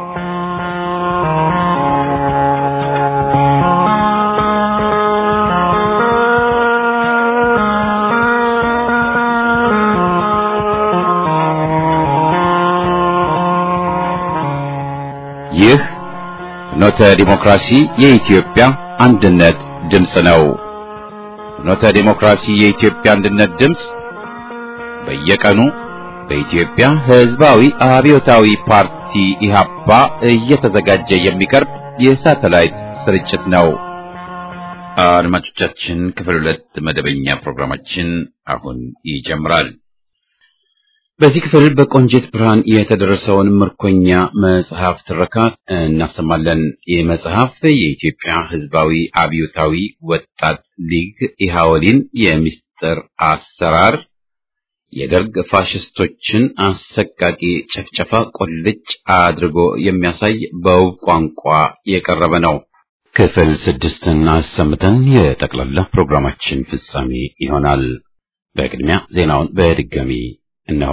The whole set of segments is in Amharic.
ይህ ፍኖተ ዲሞክራሲ የኢትዮጵያ አንድነት ድምፅ ነው። ፍኖተ ዲሞክራሲ የኢትዮጵያ አንድነት ድምፅ በየቀኑ በኢትዮጵያ ሕዝባዊ አብዮታዊ ፓርቲ ኢህአፓ እየተዘጋጀ የሚቀርብ የሳተላይት ስርጭት ነው። አድማጮቻችን፣ ክፍል ሁለት መደበኛ ፕሮግራማችን አሁን ይጀምራል። በዚህ ክፍል በቆንጂት ብርሃን የተደረሰውን ምርኮኛ መጽሐፍ ትረካ እናሰማለን። ይህ መጽሐፍ የኢትዮጵያ ሕዝባዊ አብዮታዊ ወጣት ሊግ ኢሃወሊን የምስጢር አሰራር የደርግ ፋሽስቶችን አሰቃቂ ጨፍጨፋ ቁልጭ አድርጎ የሚያሳይ በውብ ቋንቋ የቀረበ ነው። ክፍል ስድስትን አሰምተን የጠቅላላ ፕሮግራማችን ፍጻሜ ይሆናል። በቅድሚያ ዜናውን በድጋሚ እነሆ።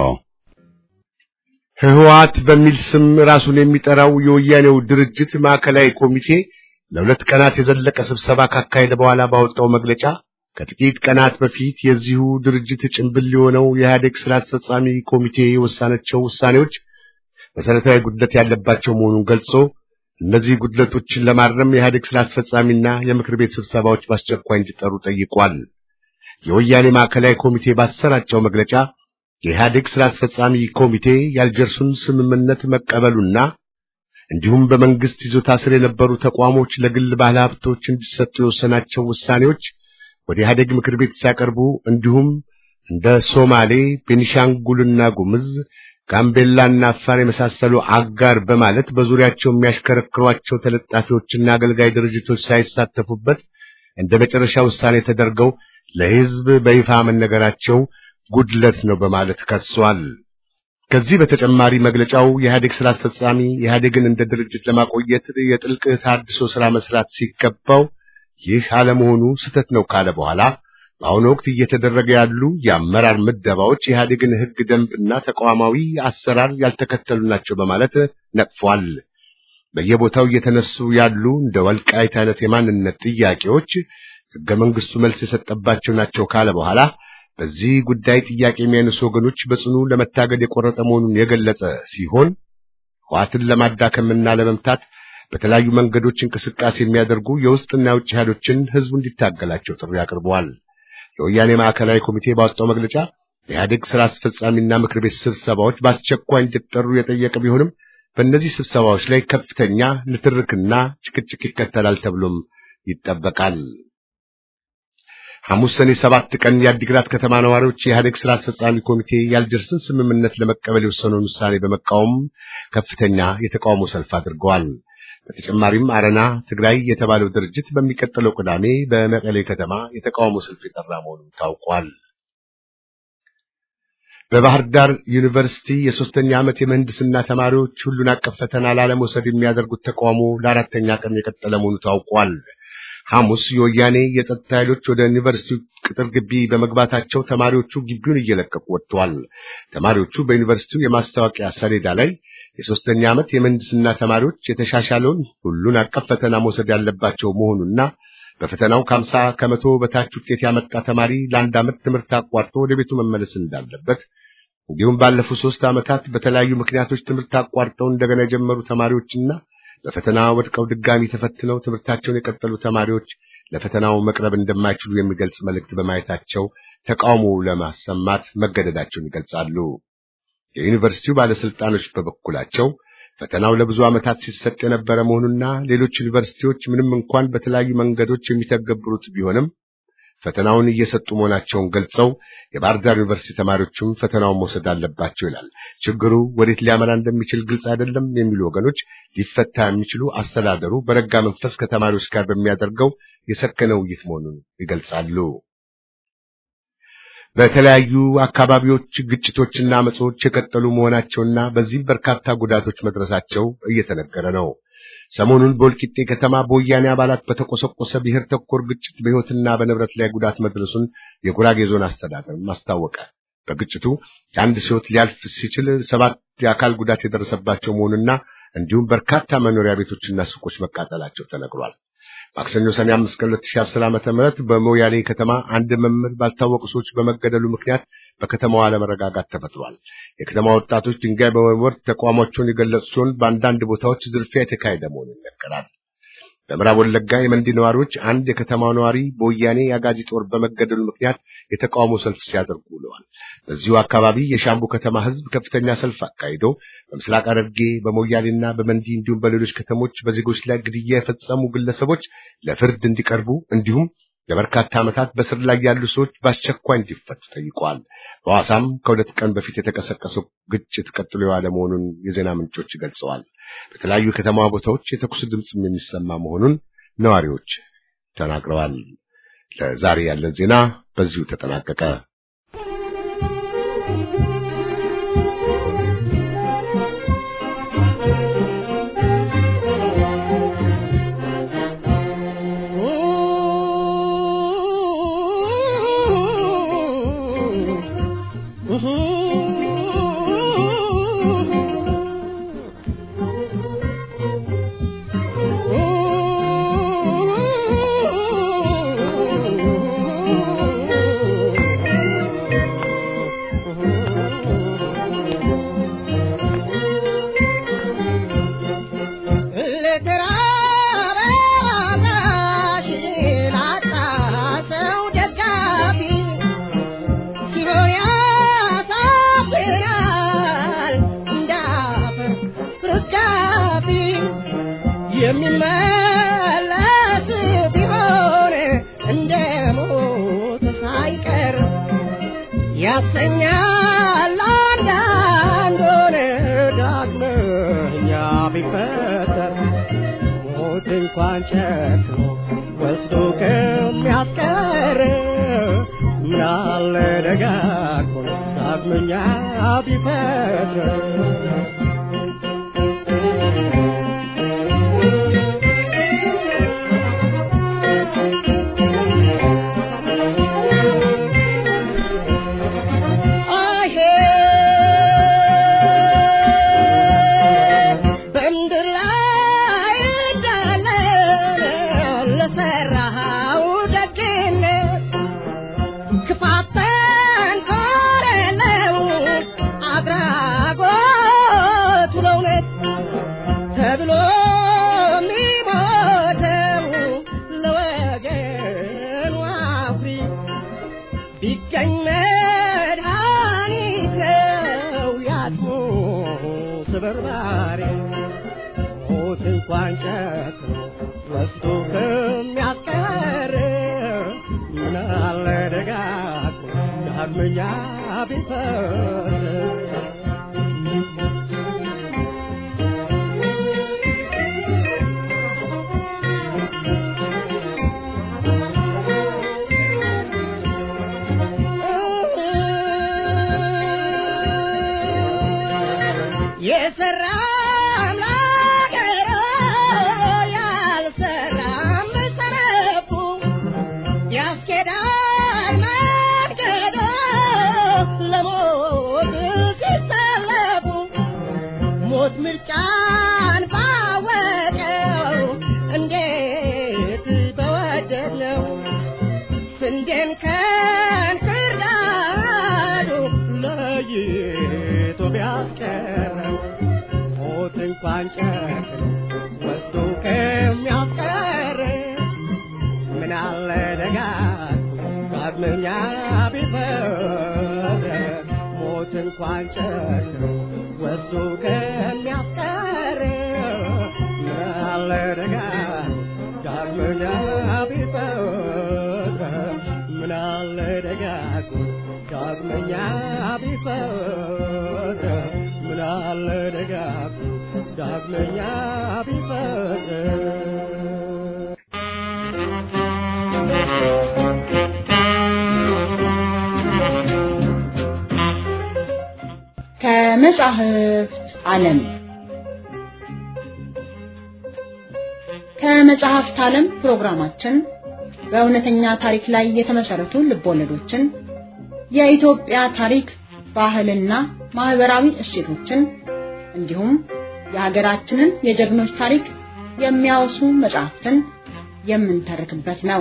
ህወሓት በሚል ስም ራሱን የሚጠራው የወያኔው ድርጅት ማዕከላዊ ኮሚቴ ለሁለት ቀናት የዘለቀ ስብሰባ ካካሄደ በኋላ ባወጣው መግለጫ ከጥቂት ቀናት በፊት የዚሁ ድርጅት ጭንብል የሆነው የኢህአዴግ ስራ አስፈጻሚ ኮሚቴ የወሰናቸው ውሳኔዎች መሰረታዊ ጉድለት ያለባቸው መሆኑን ገልጾ እነዚህ ጉድለቶችን ለማረም የኢህአዴግ ስራ አስፈጻሚና የምክር ቤት ስብሰባዎች በአስቸኳይ እንዲጠሩ ጠይቋል። የወያኔ ማዕከላዊ ኮሚቴ ባሰራጨው መግለጫ የኢህአዴግ ስራ አስፈጻሚ ኮሚቴ የአልጀርሱን ስምምነት መቀበሉና እንዲሁም በመንግስት ይዞታ ስር የነበሩ ተቋሞች ለግል ባለሀብቶች እንዲሰጡ የወሰናቸው ውሳኔዎች ወደ ኢህአዴግ ምክር ቤት ሲያቀርቡ እንዲሁም እንደ ሶማሌ፣ ቤኒሻንጉልና ጉምዝ፣ ጋምቤላና አፋር የመሳሰሉ አጋር በማለት በዙሪያቸው የሚያሽከረክሯቸው ተለጣፊዎችና አገልጋይ ድርጅቶች ሳይሳተፉበት እንደ መጨረሻ ውሳኔ ተደርገው ለህዝብ በይፋ መነገራቸው ጉድለት ነው በማለት ከሷል። ከዚህ በተጨማሪ መግለጫው የኢህአዴግ ስራ አስፈጻሚ ኢህአዴግን እንደ ድርጅት ለማቆየት የጥልቅ ተሃድሶ ስራ መስራት ሲገባው ይህ አለመሆኑ ስህተት ነው ካለ በኋላ በአሁኑ ወቅት እየተደረገ ያሉ የአመራር ምደባዎች የኢህአዴግን ህግ ደንብና ተቋማዊ አሰራር ያልተከተሉ ናቸው በማለት ነቅፏል። በየቦታው እየተነሱ ያሉ እንደ ወልቃይት አይነት የማንነት ጥያቄዎች ህገ መንግስቱ መልስ የሰጠባቸው ናቸው ካለ በኋላ በዚህ ጉዳይ ጥያቄ የሚያነሱ ወገኖች በጽኑ ለመታገል የቆረጠ መሆኑን የገለጸ ሲሆን ህወሓትን ለማዳከምና ለመምታት በተለያዩ መንገዶች እንቅስቃሴ የሚያደርጉ የውስጥና የውጭ ኃይሎችን ህዝቡ እንዲታገላቸው ጥሪ አቅርበዋል። የወያኔ ማዕከላዊ ኮሚቴ ባወጣው መግለጫ የኢህአዴግ ስራ አስፈጻሚና ምክር ቤት ስብሰባዎች በአስቸኳይ እንዲጠሩ የጠየቀ ቢሆንም በእነዚህ ስብሰባዎች ላይ ከፍተኛ ንትርክና ጭቅጭቅ ይከተላል ተብሎም ይጠበቃል። ሐሙስ ሰኔ ሰባት ቀን የአዲግራት ከተማ ነዋሪዎች የኢህአዴግ ስራ አስፈጻሚ ኮሚቴ የአልጀርስን ስምምነት ለመቀበል የወሰነውን ውሳኔ በመቃወም ከፍተኛ የተቃውሞ ሰልፍ አድርገዋል። በተጨማሪም አረና ትግራይ የተባለው ድርጅት በሚቀጥለው ቅዳሜ በመቀሌ ከተማ የተቃውሞ ሰልፍ የጠራ መሆኑ ታውቋል። በባህር ዳር ዩኒቨርሲቲ የሶስተኛ ዓመት የምህንድስና ተማሪዎች ሁሉን አቀፍ ፈተና ላለመውሰድ የሚያደርጉት ተቃውሞ ለአራተኛ ቀን የቀጠለ መሆኑ ታውቋል። ሐሙስ የወያኔ የጸጥታ ኃይሎች ወደ ዩኒቨርሲቲው ቅጥር ግቢ በመግባታቸው ተማሪዎቹ ግቢውን እየለቀቁ ወጥተዋል። ተማሪዎቹ በዩኒቨርሲቲው የማስታወቂያ ሰሌዳ ላይ የሶስተኛ ዓመት የምህንድስና ተማሪዎች የተሻሻለውን ሁሉን አቀፍ ፈተና መውሰድ ያለባቸው መሆኑና በፈተናው ከሀምሳ ከመቶ በታች ውጤት ያመጣ ተማሪ ለአንድ ዓመት ትምህርት አቋርጦ ወደ ቤቱ መመለስ እንዳለበት እንዲሁም ባለፉት ሶስት ዓመታት በተለያዩ ምክንያቶች ትምህርት አቋርጠው እንደገና የጀመሩ ተማሪዎችና በፈተና ወድቀው ድጋሚ ተፈትነው ትምህርታቸውን የቀጠሉ ተማሪዎች ለፈተናው መቅረብ እንደማይችሉ የሚገልጽ መልእክት በማየታቸው ተቃውሞ ለማሰማት መገደዳቸውን ይገልጻሉ። የዩኒቨርሲቲው ባለስልጣኖች በበኩላቸው ፈተናው ለብዙ ዓመታት ሲሰጥ የነበረ መሆኑና ሌሎች ዩኒቨርሲቲዎች ምንም እንኳን በተለያዩ መንገዶች የሚተገብሩት ቢሆንም ፈተናውን እየሰጡ መሆናቸውን ገልጸው የባህር ዳር ዩኒቨርሲቲ ተማሪዎችም ፈተናውን መውሰድ አለባቸው ይላል። ችግሩ ወዴት ሊያመራ እንደሚችል ግልጽ አይደለም የሚሉ ወገኖች ሊፈታ የሚችሉ አስተዳደሩ በረጋ መንፈስ ከተማሪዎች ጋር በሚያደርገው የሰከነ ውይይት መሆኑን ይገልጻሉ። በተለያዩ አካባቢዎች ግጭቶችና አመጾች የቀጠሉ መሆናቸውና በዚህም በርካታ ጉዳቶች መድረሳቸው እየተነገረ ነው። ሰሞኑን በወልቂጤ ከተማ በወያኔ አባላት በተቆሰቆሰ ብሔር ተኮር ግጭት በሕይወትና በንብረት ላይ ጉዳት መድረሱን የጉራጌ ዞን አስተዳደር አስታወቀ። በግጭቱ የአንድ ሕይወት ሊያልፍ ሲችል ሰባት የአካል ጉዳት የደረሰባቸው መሆኑና እንዲሁም በርካታ መኖሪያ ቤቶችና ሱቆች መቃጠላቸው ተነግሯል። ማክሰኞ ሰኔ 5 ቀን 2010 ዓመተ ምህረት በሞያሌ ከተማ አንድ መምህር ባልታወቁ ሰዎች በመገደሉ ምክንያት በከተማዋ አለመረጋጋት ተፈጥሯል። የከተማ ወጣቶች ድንጋይ በመወርወር ተቋማቸውን የገለጹ ሲሆን በአንዳንድ ቦታዎች ዝርፊያ የተካሄደ መሆኑ ይነገራል። በምዕራብ ወለጋ የመንዲ ነዋሪዎች አንድ የከተማው ነዋሪ በወያኔ የአጋዚ ጦር በመገደሉ ምክንያት የተቃውሞ ሰልፍ ሲያደርጉ ውለዋል። በዚሁ አካባቢ የሻምቡ ከተማ ሕዝብ ከፍተኛ ሰልፍ አካሂዶ በምስራቅ ሐረርጌ በሞያሌና በመንዲ እንዲሁም በሌሎች ከተሞች በዜጎች ላይ ግድያ የፈጸሙ ግለሰቦች ለፍርድ እንዲቀርቡ እንዲሁም ለበርካታ ዓመታት በስር ላይ ያሉ ሰዎች በአስቸኳይ እንዲፈቱ ጠይቀዋል። በሐዋሳም ከሁለት ቀን በፊት የተቀሰቀሰው ግጭት ቀጥሎ የዋለ መሆኑን የዜና ምንጮች ገልጸዋል። በተለያዩ የከተማ ቦታዎች የተኩስ ድምፅም የሚሰማ መሆኑን ነዋሪዎች ተናግረዋል። ለዛሬ ያለን ዜና በዚሁ ተጠናቀቀ። የሚመለስ ቢሆን እንደ ሞት ሳይቀር ያሰኛል አንዳንዱን ዳግመኛ ቢፈጠር ሞት እንኳን ጨክኖ ወስዶ ከሚያስቀር ምናለ ደጋግሞ ዳግመኛ ቢፈጠር እንኳን ጨክኖ ወስዶ ከሚያስቀር ምናለ ደጋግሞ ዳግመኛ ቢፈር የሰራ ምርጫን ባወቀው እንዴት በወደድ ነው ስንዴን ከንክርዳዱ ለይቶ ቢያስቀረው ሞት እንኳን ጨክኖ ወስዶ ከሚያስቀር ምናለ ደጋግሞ ዳግመኛ ቢፈር ሞት እንኳን ጨክኖ ወስዶ ከሚያስቀር ምናለ ደጋግሞ ዳግመኛ ቢፈር ምናለ ደጋግሞ ዳግመኛ ቢፈር ምናለ ደጋግሞ ዳግመኛ ቢፈር ከመጻሕፍት ዓለም ከመጽሐፍት ዓለም ፕሮግራማችን በእውነተኛ ታሪክ ላይ የተመሰረቱ ልቦለዶችን፣ የኢትዮጵያ ታሪክ፣ ባህልና ማህበራዊ እሴቶችን እንዲሁም የሀገራችንን የጀግኖች ታሪክ የሚያወሱ መጽሐፍትን የምንተርክበት ነው።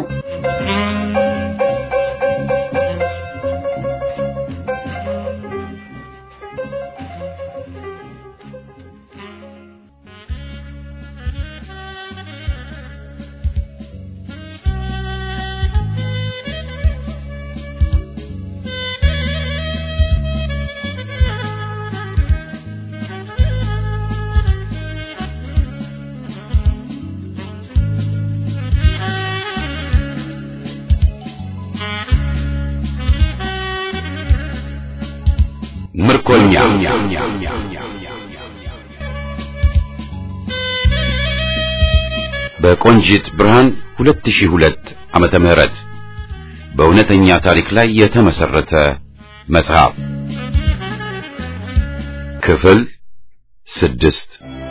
ምርኮኛ በቆንጂት ብርሃን 2002 ዓመተ ምህረት በእውነተኛ ታሪክ ላይ የተመሰረተ መጽሐፍ ክፍል ስድስት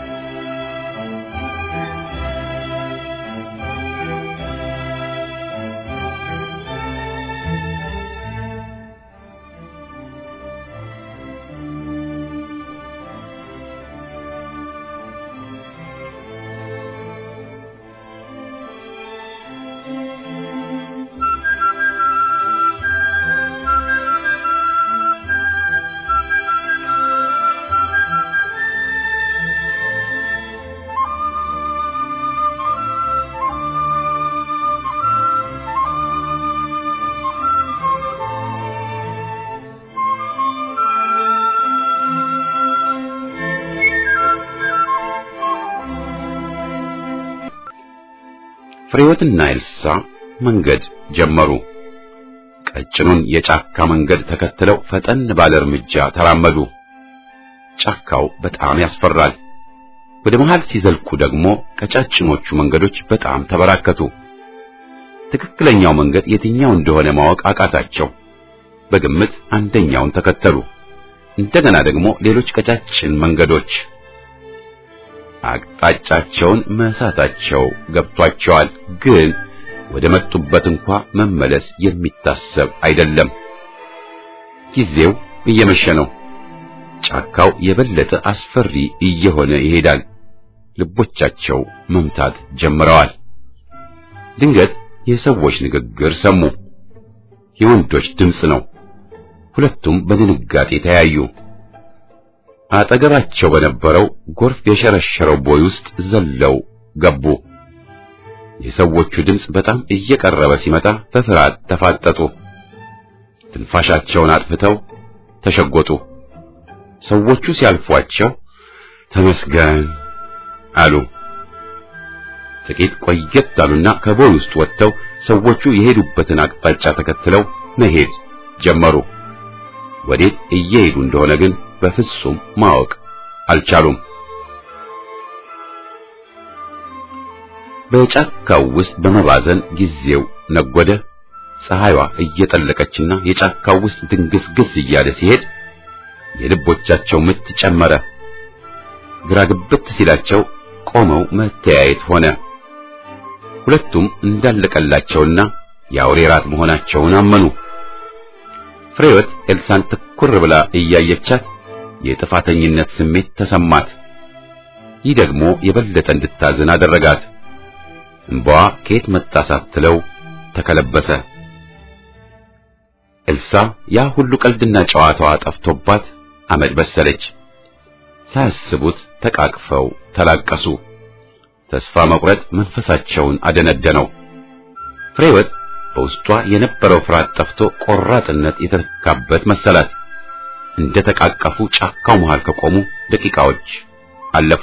ፍሬወትና ኤልሳ መንገድ ጀመሩ። ቀጭኑን የጫካ መንገድ ተከትለው ፈጠን ባለ እርምጃ ተራመዱ። ጫካው በጣም ያስፈራል። ወደ መሃል ሲዘልቁ ደግሞ ቀጫጭኖቹ መንገዶች በጣም ተበራከቱ። ትክክለኛው መንገድ የትኛው እንደሆነ ማወቅ አቃታቸው። በግምት አንደኛውን ተከተሉ። እንደገና ደግሞ ሌሎች ቀጫጭን መንገዶች አቅጣጫቸውን መሳታቸው ገብቷቸዋል። ግን ወደ መጡበት እንኳ መመለስ የሚታሰብ አይደለም። ጊዜው እየመሸ ነው። ጫካው የበለጠ አስፈሪ እየሆነ ይሄዳል። ልቦቻቸው መምታት ጀምረዋል። ድንገት የሰዎች ንግግር ሰሙ። የወንዶች ድምፅ ነው። ሁለቱም በድንጋጤ ተያዩ። አጠገባቸው በነበረው ጎርፍ የሸረሸረው ቦይ ውስጥ ዘለው ገቡ። የሰዎቹ ድምፅ በጣም እየቀረበ ሲመጣ በፍርሃት ተፋጠጡ። ትንፋሻቸውን አጥፍተው ተሸጎጡ። ሰዎቹ ሲያልፏቸው ተመስገን አሉ። ጥቂት ቆየት አሉና ከቦይ ውስጥ ወጥተው ሰዎቹ የሄዱበትን አቅጣጫ ተከትለው መሄድ ጀመሩ። ወዴት እየሄዱ እንደሆነ ግን በፍጹም ማወቅ አልቻሉም። በጫካው ውስጥ በመባዘን ጊዜው ነጎደ። ፀሐይዋ እየጠለቀችና የጫካው ውስጥ ድንግስግስ እያለ ሲሄድ የልቦቻቸው ምት ጨመረ። ግራ ግብት ሲላቸው ቆመው መተያየት ሆነ። ሁለቱም እንዳለቀላቸውና የአውሬ ራት መሆናቸውን አመኑ። ፍሬወት ኤልሳን ትኩር ብላ እያየቻት የጥፋተኝነት ስሜት ተሰማት። ይህ ደግሞ የበለጠ እንድታዝን አደረጋት። እንባዋ ከየት መጣ ሳትለው ተከለበሰ። ኤልሳ ያ ሁሉ ቀልድና ጨዋታዋ ጠፍቶባት አመድ በሰለች። ሳያስቡት ተቃቅፈው ተላቀሱ። ተስፋ መቁረጥ መንፈሳቸውን አደነደነው። ፍሬወት በውስጧ የነበረው ፍርሃት ጠፍቶ ቆራጥነት የተተካበት መሰላት። እንደ ተቃቀፉ ጫካው መሃል ከቆሙ ደቂቃዎች አለፉ።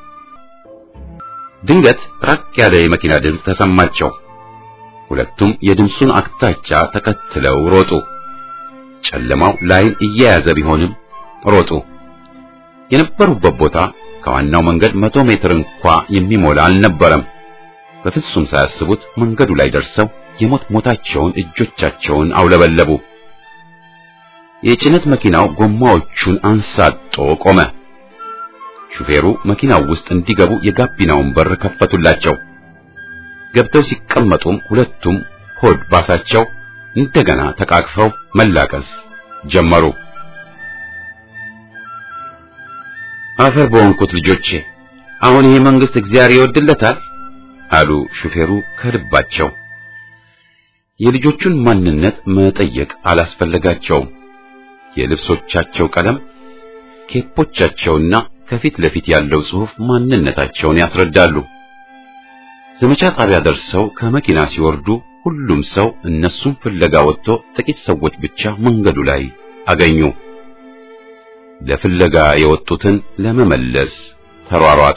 ድንገት ራቅ ያለ የመኪና ድምፅ ተሰማቸው። ሁለቱም የድምፁን አቅጣጫ ተከትለው ሮጡ። ጨለማው ላይን እየያዘ ቢሆንም ሮጡ። የነበሩበት ቦታ ከዋናው መንገድ መቶ ሜትር እንኳ የሚሞላ አልነበረም። በፍጹም ሳያስቡት መንገዱ ላይ ደርሰው የሞት ሞታቸውን እጆቻቸውን አውለበለቡ። የጭነት መኪናው ጎማዎቹን አንሳጦ ቆመ። ሹፌሩ መኪናው ውስጥ እንዲገቡ የጋቢናውን በር ከፈቱላቸው። ገብተው ሲቀመጡም ሁለቱም ሆድ ባሳቸው እንደገና ተቃቅፈው መላቀስ ጀመሩ። አፈር በወንኩት ልጆቼ፣ አሁን ይሄ መንግስት እግዚአብሔር ይወድለታል አሉ ሹፌሩ ከልባቸው። የልጆቹን ማንነት መጠየቅ አላስፈለጋቸውም። የልብሶቻቸው ቀለም፣ ኬፖቻቸውና ከፊት ለፊት ያለው ጽሑፍ ማንነታቸውን ያስረዳሉ። ዘመቻ ጣቢያ ደርሰው ከመኪና ሲወርዱ ሁሉም ሰው እነሱን ፍለጋ ወጥቶ ጥቂት ሰዎች ብቻ መንገዱ ላይ አገኙ። ለፍለጋ የወጡትን ለመመለስ ተሯሯጡ።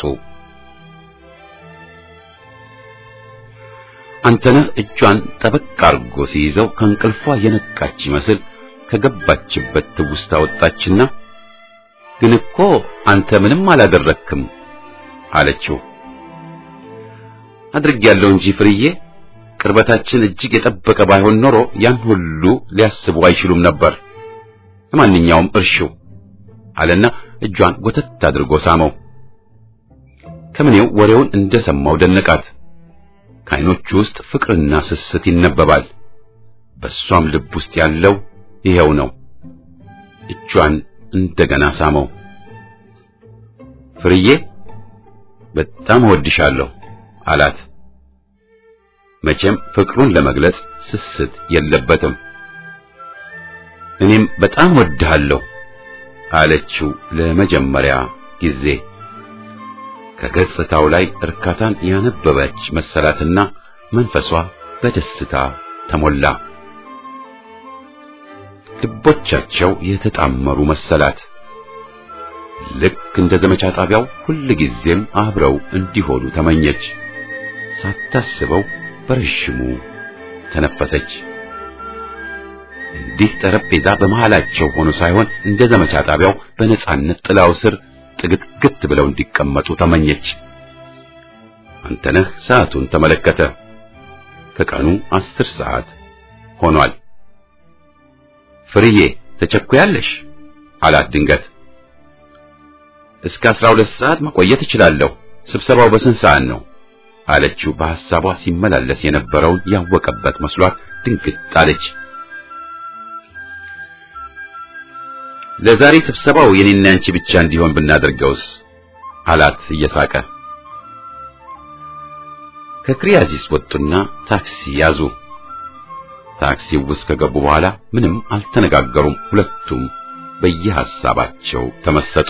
አንተነህ እጇን ጠበቅ አርጎ ሲይዘው ከእንቅልፏ የነቃች ይመስል ከገባችበት ትውስታ ወጣችና ግን እኮ አንተ ምንም አላደረክም አለችው። አድርጌያለሁ እንጂ ፍርዬ፣ ቅርበታችን እጅግ የጠበቀ ባይሆን ኖሮ ያን ሁሉ ሊያስቡ አይችሉም ነበር። ለማንኛውም እርሺው አለና እጇን ጎተት አድርጎ ሳመው። ከምኔው ወሬውን እንደሰማው ደነቃት። ከዓይኖቹ ውስጥ ፍቅርና ስስት ይነበባል። በሷም ልብ ውስጥ ያለው ይሄው ነው። እጇን እንደገና ሳመው። ፍርዬ በጣም እወድሻለሁ አላት። መቼም ፍቅሩን ለመግለጽ ስስት የለበትም። እኔም በጣም እወድሃለሁ አለችው ለመጀመሪያ ጊዜ። ከገጽታው ላይ እርካታን ያነበበች መሰላትና መንፈሷ በደስታ ተሞላ። ልቦቻቸው የተጣመሩ መሰላት። ልክ እንደ ዘመቻ ጣቢያው ሁል ጊዜም አብረው እንዲሆኑ ተመኘች። ሳታስበው በረዥሙ ተነፈሰች። እንዲህ ጠረጴዛ በመሃላቸው ሆኖ ሳይሆን እንደ ዘመቻ ጣቢያው በነጻነት ጥላው ስር ጥግትግት ብለው እንዲቀመጡ ተመኘች። አንተነህ ሰዓቱን ተመለከተ። ከቀኑ አስር ሰዓት ሆኗል። ፍርዬ ተቸኩያለሽ አላት ድንገት። እስከ አስራ ሁለት ሰዓት መቆየት እችላለሁ። ስብሰባው በስንት ሰዓት ነው አለችው። በሐሳቧ ሲመላለስ የነበረውን ያወቀበት መስሏት ድንግጥ አለች። ለዛሬ ስብሰባው የኔና ያንቺ ብቻ እንዲሆን ብናደርገውስ አላት እየሳቀ። ከክሪያዚስ ወጡና ታክሲ ያዙ። ታክሲው ውስጥ ከገቡ በኋላ ምንም አልተነጋገሩም። ሁለቱም በየሐሳባቸው ተመሰጡ።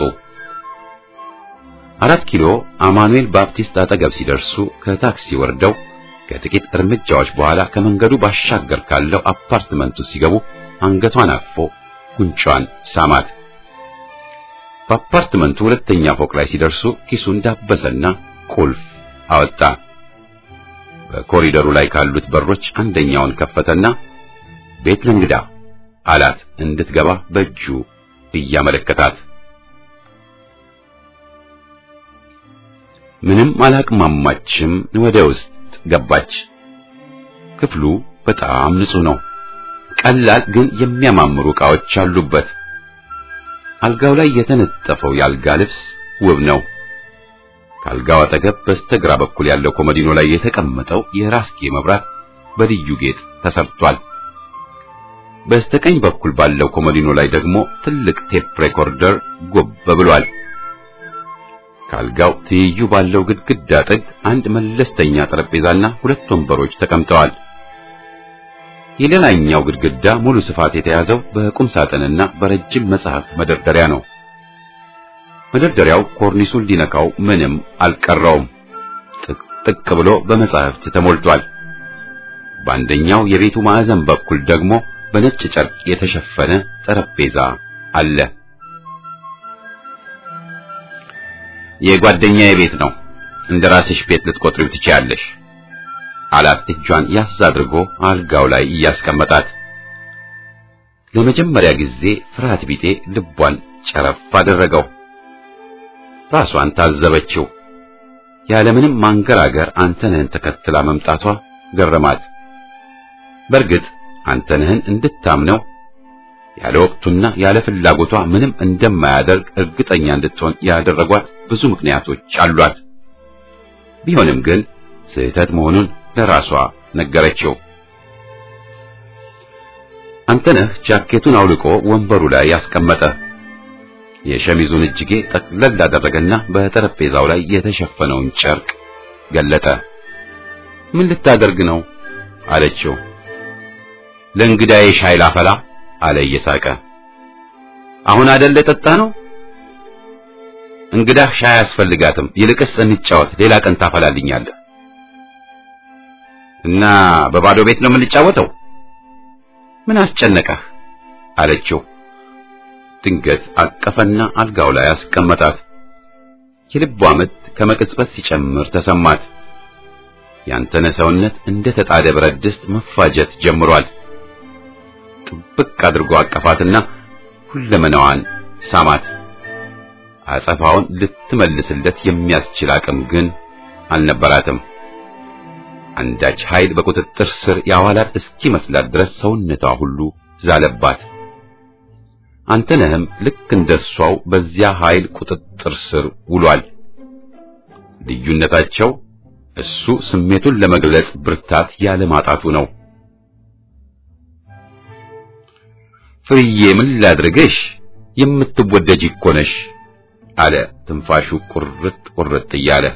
አራት ኪሎ አማኑኤል ባፕቲስት አጠገብ ሲደርሱ ከታክሲ ወርደው ከጥቂት እርምጃዎች በኋላ ከመንገዱ ባሻገር ካለው አፓርትመንቱ ሲገቡ አንገቷን አቅፎ ጉንጯን ሳማት። በአፓርትመንቱ ሁለተኛ ፎቅ ላይ ሲደርሱ ኪሱን ዳበሰና ቁልፍ አወጣ። በኮሪደሩ ላይ ካሉት በሮች አንደኛውን ከፈተና ቤት ለእንግዳ አላት እንድትገባ በእጁ እያመለከታት። ምንም አላቅማማችም። ወደ ውስጥ ገባች። ክፍሉ በጣም ንጹህ ነው። ቀላል ግን የሚያማምሩ ዕቃዎች አሉበት። አልጋው ላይ የተነጠፈው የአልጋ ልብስ ውብ ነው። ከአልጋው አጠገብ በስተግራ በኩል ያለው ኮመዲኖ ላይ የተቀመጠው የራስጌ መብራት በልዩ ጌጥ ተሰርቷል። በስተቀኝ በኩል ባለው ኮመዲኖ ላይ ደግሞ ትልቅ ቴፕ ሬኮርደር ጎብ ብሏል። ከአልጋው ትይዩ ባለው ግድግዳ ጥግ አንድ መለስተኛ ጠረጴዛና ሁለት ወንበሮች ተቀምጠዋል። የሌላኛው ግድግዳ ሙሉ ስፋት የተያዘው በቁም ሳጥንና በረጅም መጽሐፍ መደርደሪያ ነው። መደርደሪያው ኮርኒሱን ሊነካው ምንም አልቀረውም። ጥቅጥቅ ብሎ በመጽሐፍት ተሞልቷል። በአንደኛው የቤቱ ማዕዘን በኩል ደግሞ በነጭ ጨርቅ የተሸፈነ ጠረጴዛ አለ። የጓደኛዬ ቤት ነው፣ እንደ ራስሽ ቤት ልትቆጥሪው ትችያለሽ አላት እጇን ያዝ አድርጎ አልጋው ላይ እያስቀመጣት። ለመጀመሪያ ጊዜ ፍርሃት ቢጤ ልቧን ጨረፍ አደረገው። ራሷን ታዘበችው። ያለምንም ማንገራገር አንተነህን ተከትላ መምጣቷ ገረማት። በእርግጥ አንተነህን እንድታምነው ያለ ወቅቱና ያለ ፍላጎቷ ምንም እንደማያደርግ እርግጠኛ እንድትሆን ያደረጓት ብዙ ምክንያቶች አሏት። ቢሆንም ግን ስህተት መሆኑን ለራሷ ነገረችው። አንተነህ ጃኬቱን አውልቆ ወንበሩ ላይ ያስቀመጠ። የሸሚዙን እጅጌ ጠቅለል አደረገና በጠረጴዛው ላይ የተሸፈነውን ጨርቅ ገለጠ። ምን ልታደርግ ነው አለችው። ለእንግዳዬ ሻይ ላፈላ አለ እየሳቀ። አሁን አይደለ ጠጣ ነው እንግዳህ ሻይ አያስፈልጋትም። ይልቅስ እንጫወት፣ ሌላ ቀን ታፈላልኛለህ። እና በባዶ ቤት ነው የምንጫወተው? ምን አስጨነቀህ? አለችው። ድንገት አቀፈና አልጋው ላይ አስቀመጣት። የልቧ ምት ከመቅጽበት ሲጨምር ተሰማት። ያንተነ ሰውነት እንደ ተጣደ ብረት ድስት መፋጀት ጀምሯል። ጥብቅ አድርጎ አቀፋትና ሁለመናዋን ሳማት። አጸፋውን ልትመልስለት የሚያስችል አቅም ግን አልነበራትም። አንዳች ኃይል በቁጥጥር ስር ያዋላት እስኪመስላት ድረስ ሰውነቷ ሁሉ ዛለባት። አንተነህም ልክ እንደሷው በዚያ ኃይል ቁጥጥር ስር ውሏል። ልዩነታቸው እሱ ስሜቱን ለመግለጽ ብርታት ያለ ማጣቱ ነው። ፍርዬ ምን ላድርግሽ? የምትወደጅ እኮ ነሽ አለ ትንፋሹ ቁርጥ ቁርጥ እያለ።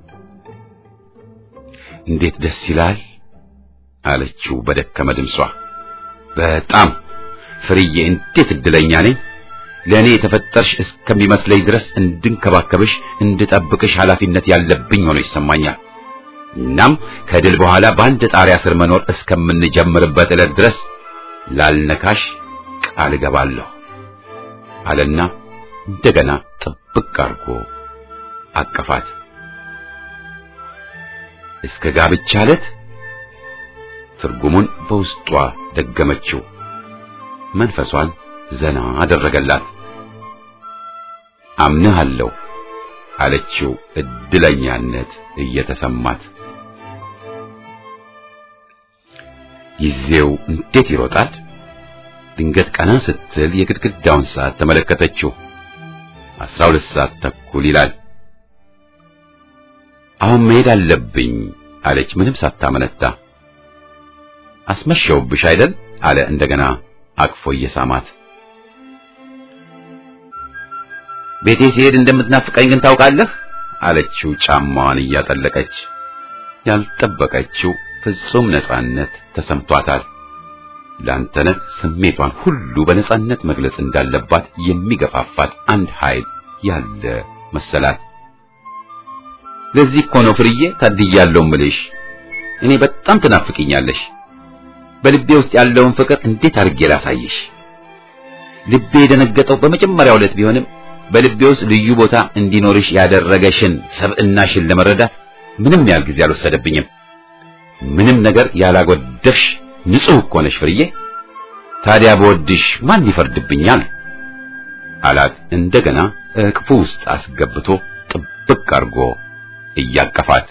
እንዴት ደስ ይላል አለችው በደከመ ድምጿ። በጣም ፍርዬ፣ እንዴት እድለኛ ነኝ። ለእኔ የተፈጠርሽ እስከሚመስለኝ ድረስ እንድንከባከብሽ፣ እንድጠብቅሽ ኃላፊነት ያለብኝ ሆኖ ይሰማኛል። እናም ከድል በኋላ በአንድ ጣሪያ ስር መኖር እስከምንጀምርበት ዕለት ድረስ ላልነካሽ ቃል እገባለሁ አለና እንደገና ጥብቅ አድርጎ አቀፋት። እስከ ጋብቻ ዕለት ትርጉሙን በውስጧ ደገመችው። መንፈሷን ዘና አደረገላት። አምንሃለሁ አለችው እድለኛነት እየተሰማት። ጊዜው እንዴት ይሮጣል! ድንገት ቀና ስትል የግድግዳውን ሰዓት ተመለከተችው። አስራ ሁለት ሰዓት ተኩል ይላል። አሁን መሄድ አለብኝ አለች ምንም ሳታመነታ። አስመሸውብሽ አይደል አለ እንደገና አቅፎ እየሳማት። ቤቴ ሲሄድ እንደምትናፍቀኝ ግን ታውቃለህ አለችው ጫማዋን እያጠለቀች። ያልጠበቀችው ፍጹም ነጻነት ተሰምቷታል። ላንተነህ ስሜቷን ሁሉ በነጻነት መግለጽ እንዳለባት የሚገፋፋት አንድ ኃይል ያለ መሰላት። ለዚህ እኮ ነው ፍርዬ ታድያለሁ ምልሽ። እኔ በጣም ትናፍቅኛለሽ። በልቤ ውስጥ ያለውን ፍቅር እንዴት አድርጌ ላሳይሽ? ልቤ የደነገጠው በመጀመሪያው ዕለት ቢሆንም በልቤ ውስጥ ልዩ ቦታ እንዲኖርሽ ያደረገሽን ሰብዕናሽን ለመረዳት ምንም ያህል ጊዜ አልወሰደብኝም። ምንም ነገር ያላጎደፍሽ ንጹሕ እኮ ነሽ ፍርዬ። ታዲያ በወድሽ ማን ይፈርድብኛል? አላት እንደገና እቅፉ ውስጥ አስገብቶ ጥብቅ አድርጎ እያቀፋት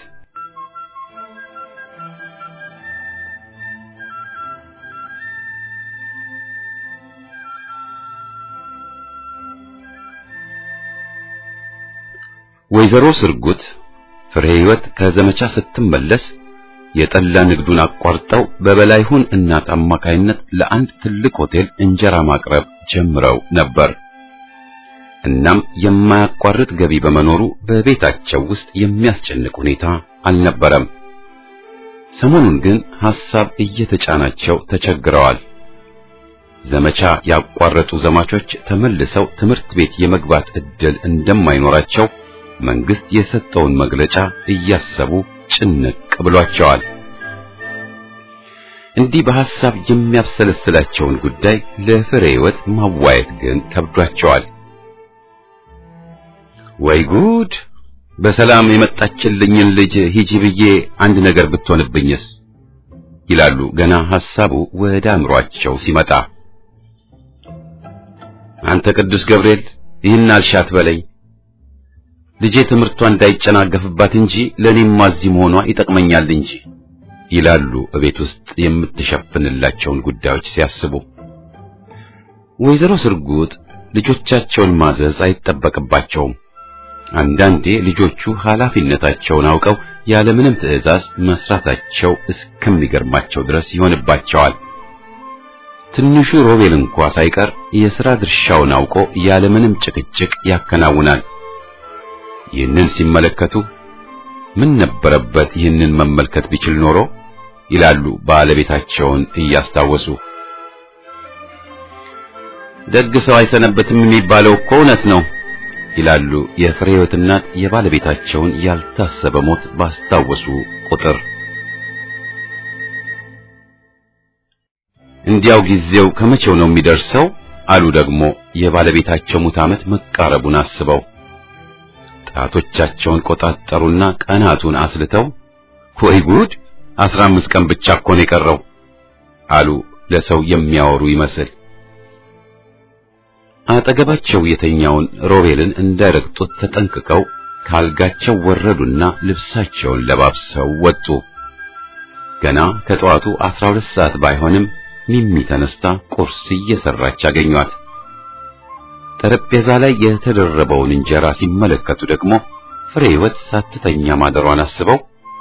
ወይዘሮ ስርጉት ፍሬ ሕይወት ከዘመቻ ስትመለስ የጠላ ንግዱን አቋርጠው በበላይሁን እናት አማካይነት ለአንድ ትልቅ ሆቴል እንጀራ ማቅረብ ጀምረው ነበር። እናም የማያቋርጥ ገቢ በመኖሩ በቤታቸው ውስጥ የሚያስጨንቅ ሁኔታ አልነበረም። ሰሞኑን ግን ሐሳብ እየተጫናቸው ተቸግረዋል። ዘመቻ ያቋረጡ ዘማቾች ተመልሰው ትምህርት ቤት የመግባት ዕድል እንደማይኖራቸው መንግስት የሰጠውን መግለጫ እያሰቡ ጭንቅ ብሏቸዋል። እንዲህ በሐሳብ የሚያብሰለስላቸውን ጉዳይ ለፍሬ ሕይወት ማዋየት ግን ከብዷቸዋል። ወይ ጉድ! በሰላም የመጣችልኝን ልጅ ሂጂ ብዬ አንድ ነገር ብትሆንብኝስ ይላሉ ገና ሐሳቡ ወደ አእምሯቸው ሲመጣ። አንተ ቅዱስ ገብርኤል ይህን አልሻት በለኝ ልጄ ትምህርቷ እንዳይጨናገፍባት እንጂ ለኔም እዚህ መሆኗ ይጠቅመኛል እንጂ ይላሉ እቤት ውስጥ የምትሸፍንላቸውን ጉዳዮች ሲያስቡ። ወይዘሮ ስርጉጥ ልጆቻቸውን ማዘዝ አይጠበቅባቸውም። አንዳንዴ ልጆቹ ኃላፊነታቸውን አውቀው ያለምንም ትዕዛዝ መስራታቸው እስከሚገርማቸው ድረስ ይሆንባቸዋል። ትንሹ ሮቤል እንኳ ሳይቀር የሥራ ድርሻውን አውቆ ያለምንም ጭቅጭቅ ያከናውናል። ይህንን ሲመለከቱ ምን ነበረበት ይህንን መመልከት ቢችል ኖሮ ይላሉ ባለቤታቸውን እያስታወሱ። ደግ ሰው አይሰነበትም የሚባለው እኮ እውነት ነው ይላሉ የፍሬ ሕይወት እናት የባለቤታቸውን ያልታሰበ ሞት ባስታወሱ ቁጥር። እንዲያው ጊዜው ከመቼው ነው የሚደርሰው አሉ ደግሞ የባለቤታቸው ሙት ዓመት መቃረቡን አስበው። ጣቶቻቸውን ቆጣጠሩና ቀናቱን አስልተው ወይ ጉድ አስራ አምስት ቀን ብቻ እኮ ነው የቀረው አሉ ለሰው የሚያወሩ ይመስል። አጠገባቸው የተኛውን ሮቤልን እንዳይረግጡት ተጠንቅቀው ካልጋቸው ወረዱና ልብሳቸውን ለባብሰው ወጡ። ገና ከጠዋቱ አስራ ሁለት ሰዓት ባይሆንም ሚሚ ተነስታ ቁርስ እየሰራች አገኟት። ጠረጴዛ ላይ የተደረበውን እንጀራ ሲመለከቱ ደግሞ ፍሬ ሕይወት ሳትተኛ ማደሯን አስበው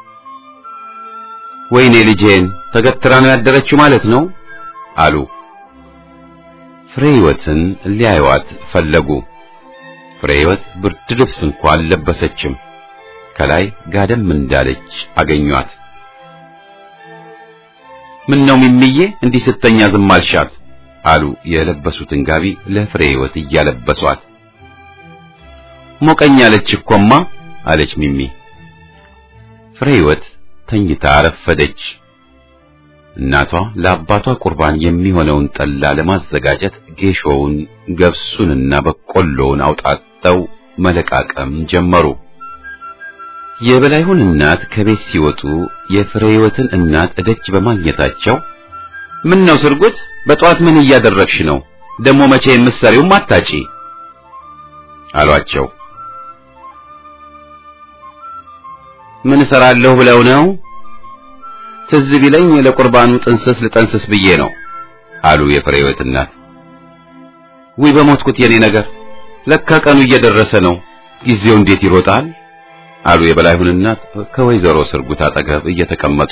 ወይኔ ልጄን ተገትራ ነው ያደረችው ማለት ነው አሉ። ፍሬ ሕይወትን ሊያዩዋት ፈለጉ። ፍሬ ሕይወት ብርድ ልብስ እንኳን አልለበሰችም። ከላይ ጋደም እንዳለች አገኟት። ምን ነው ሚሚዬ እንዲህ ስተኛ ዝም አልሻት? አሉ የለበሱትን ጋቢ ለፍሬ ሕይወት እያለበሷት። ሞቀኛለች እኮማ አለች ሚሚ። ፍሬ ሕይወት ተኝታ አረፈደች። እናቷ ለአባቷ ቁርባን የሚሆነውን ጠላ ለማዘጋጀት ጌሾውን፣ ገብሱንና በቆሎውን አውጣጠው መለቃቀም ጀመሩ። የበላይሁን እናት ከቤት ሲወጡ የፍሬ ሕይወትን እናት እደጅ በማግኘታቸው ምን ነው ስርጉት፣ በጠዋት ምን እያደረግሽ ነው? ደግሞ መቼ የምትሰሪውም አታጪ አሏቸው። ምን እሰራለሁ ብለው ነው? ትዝ ቢለኝ ለቁርባኑ ጥንስስ ልጠንስስ ብዬ ነው አሉ የፍሬ ሕይወት እናት። ውይ በሞትኩት የኔ ነገር፣ ለካ ቀኑ እየደረሰ ነው። ጊዜው እንዴት ይሮጣል አሉ የበላይሁን እናት ከወይዘሮ ስርጉት አጠገብ እየተቀመጡ።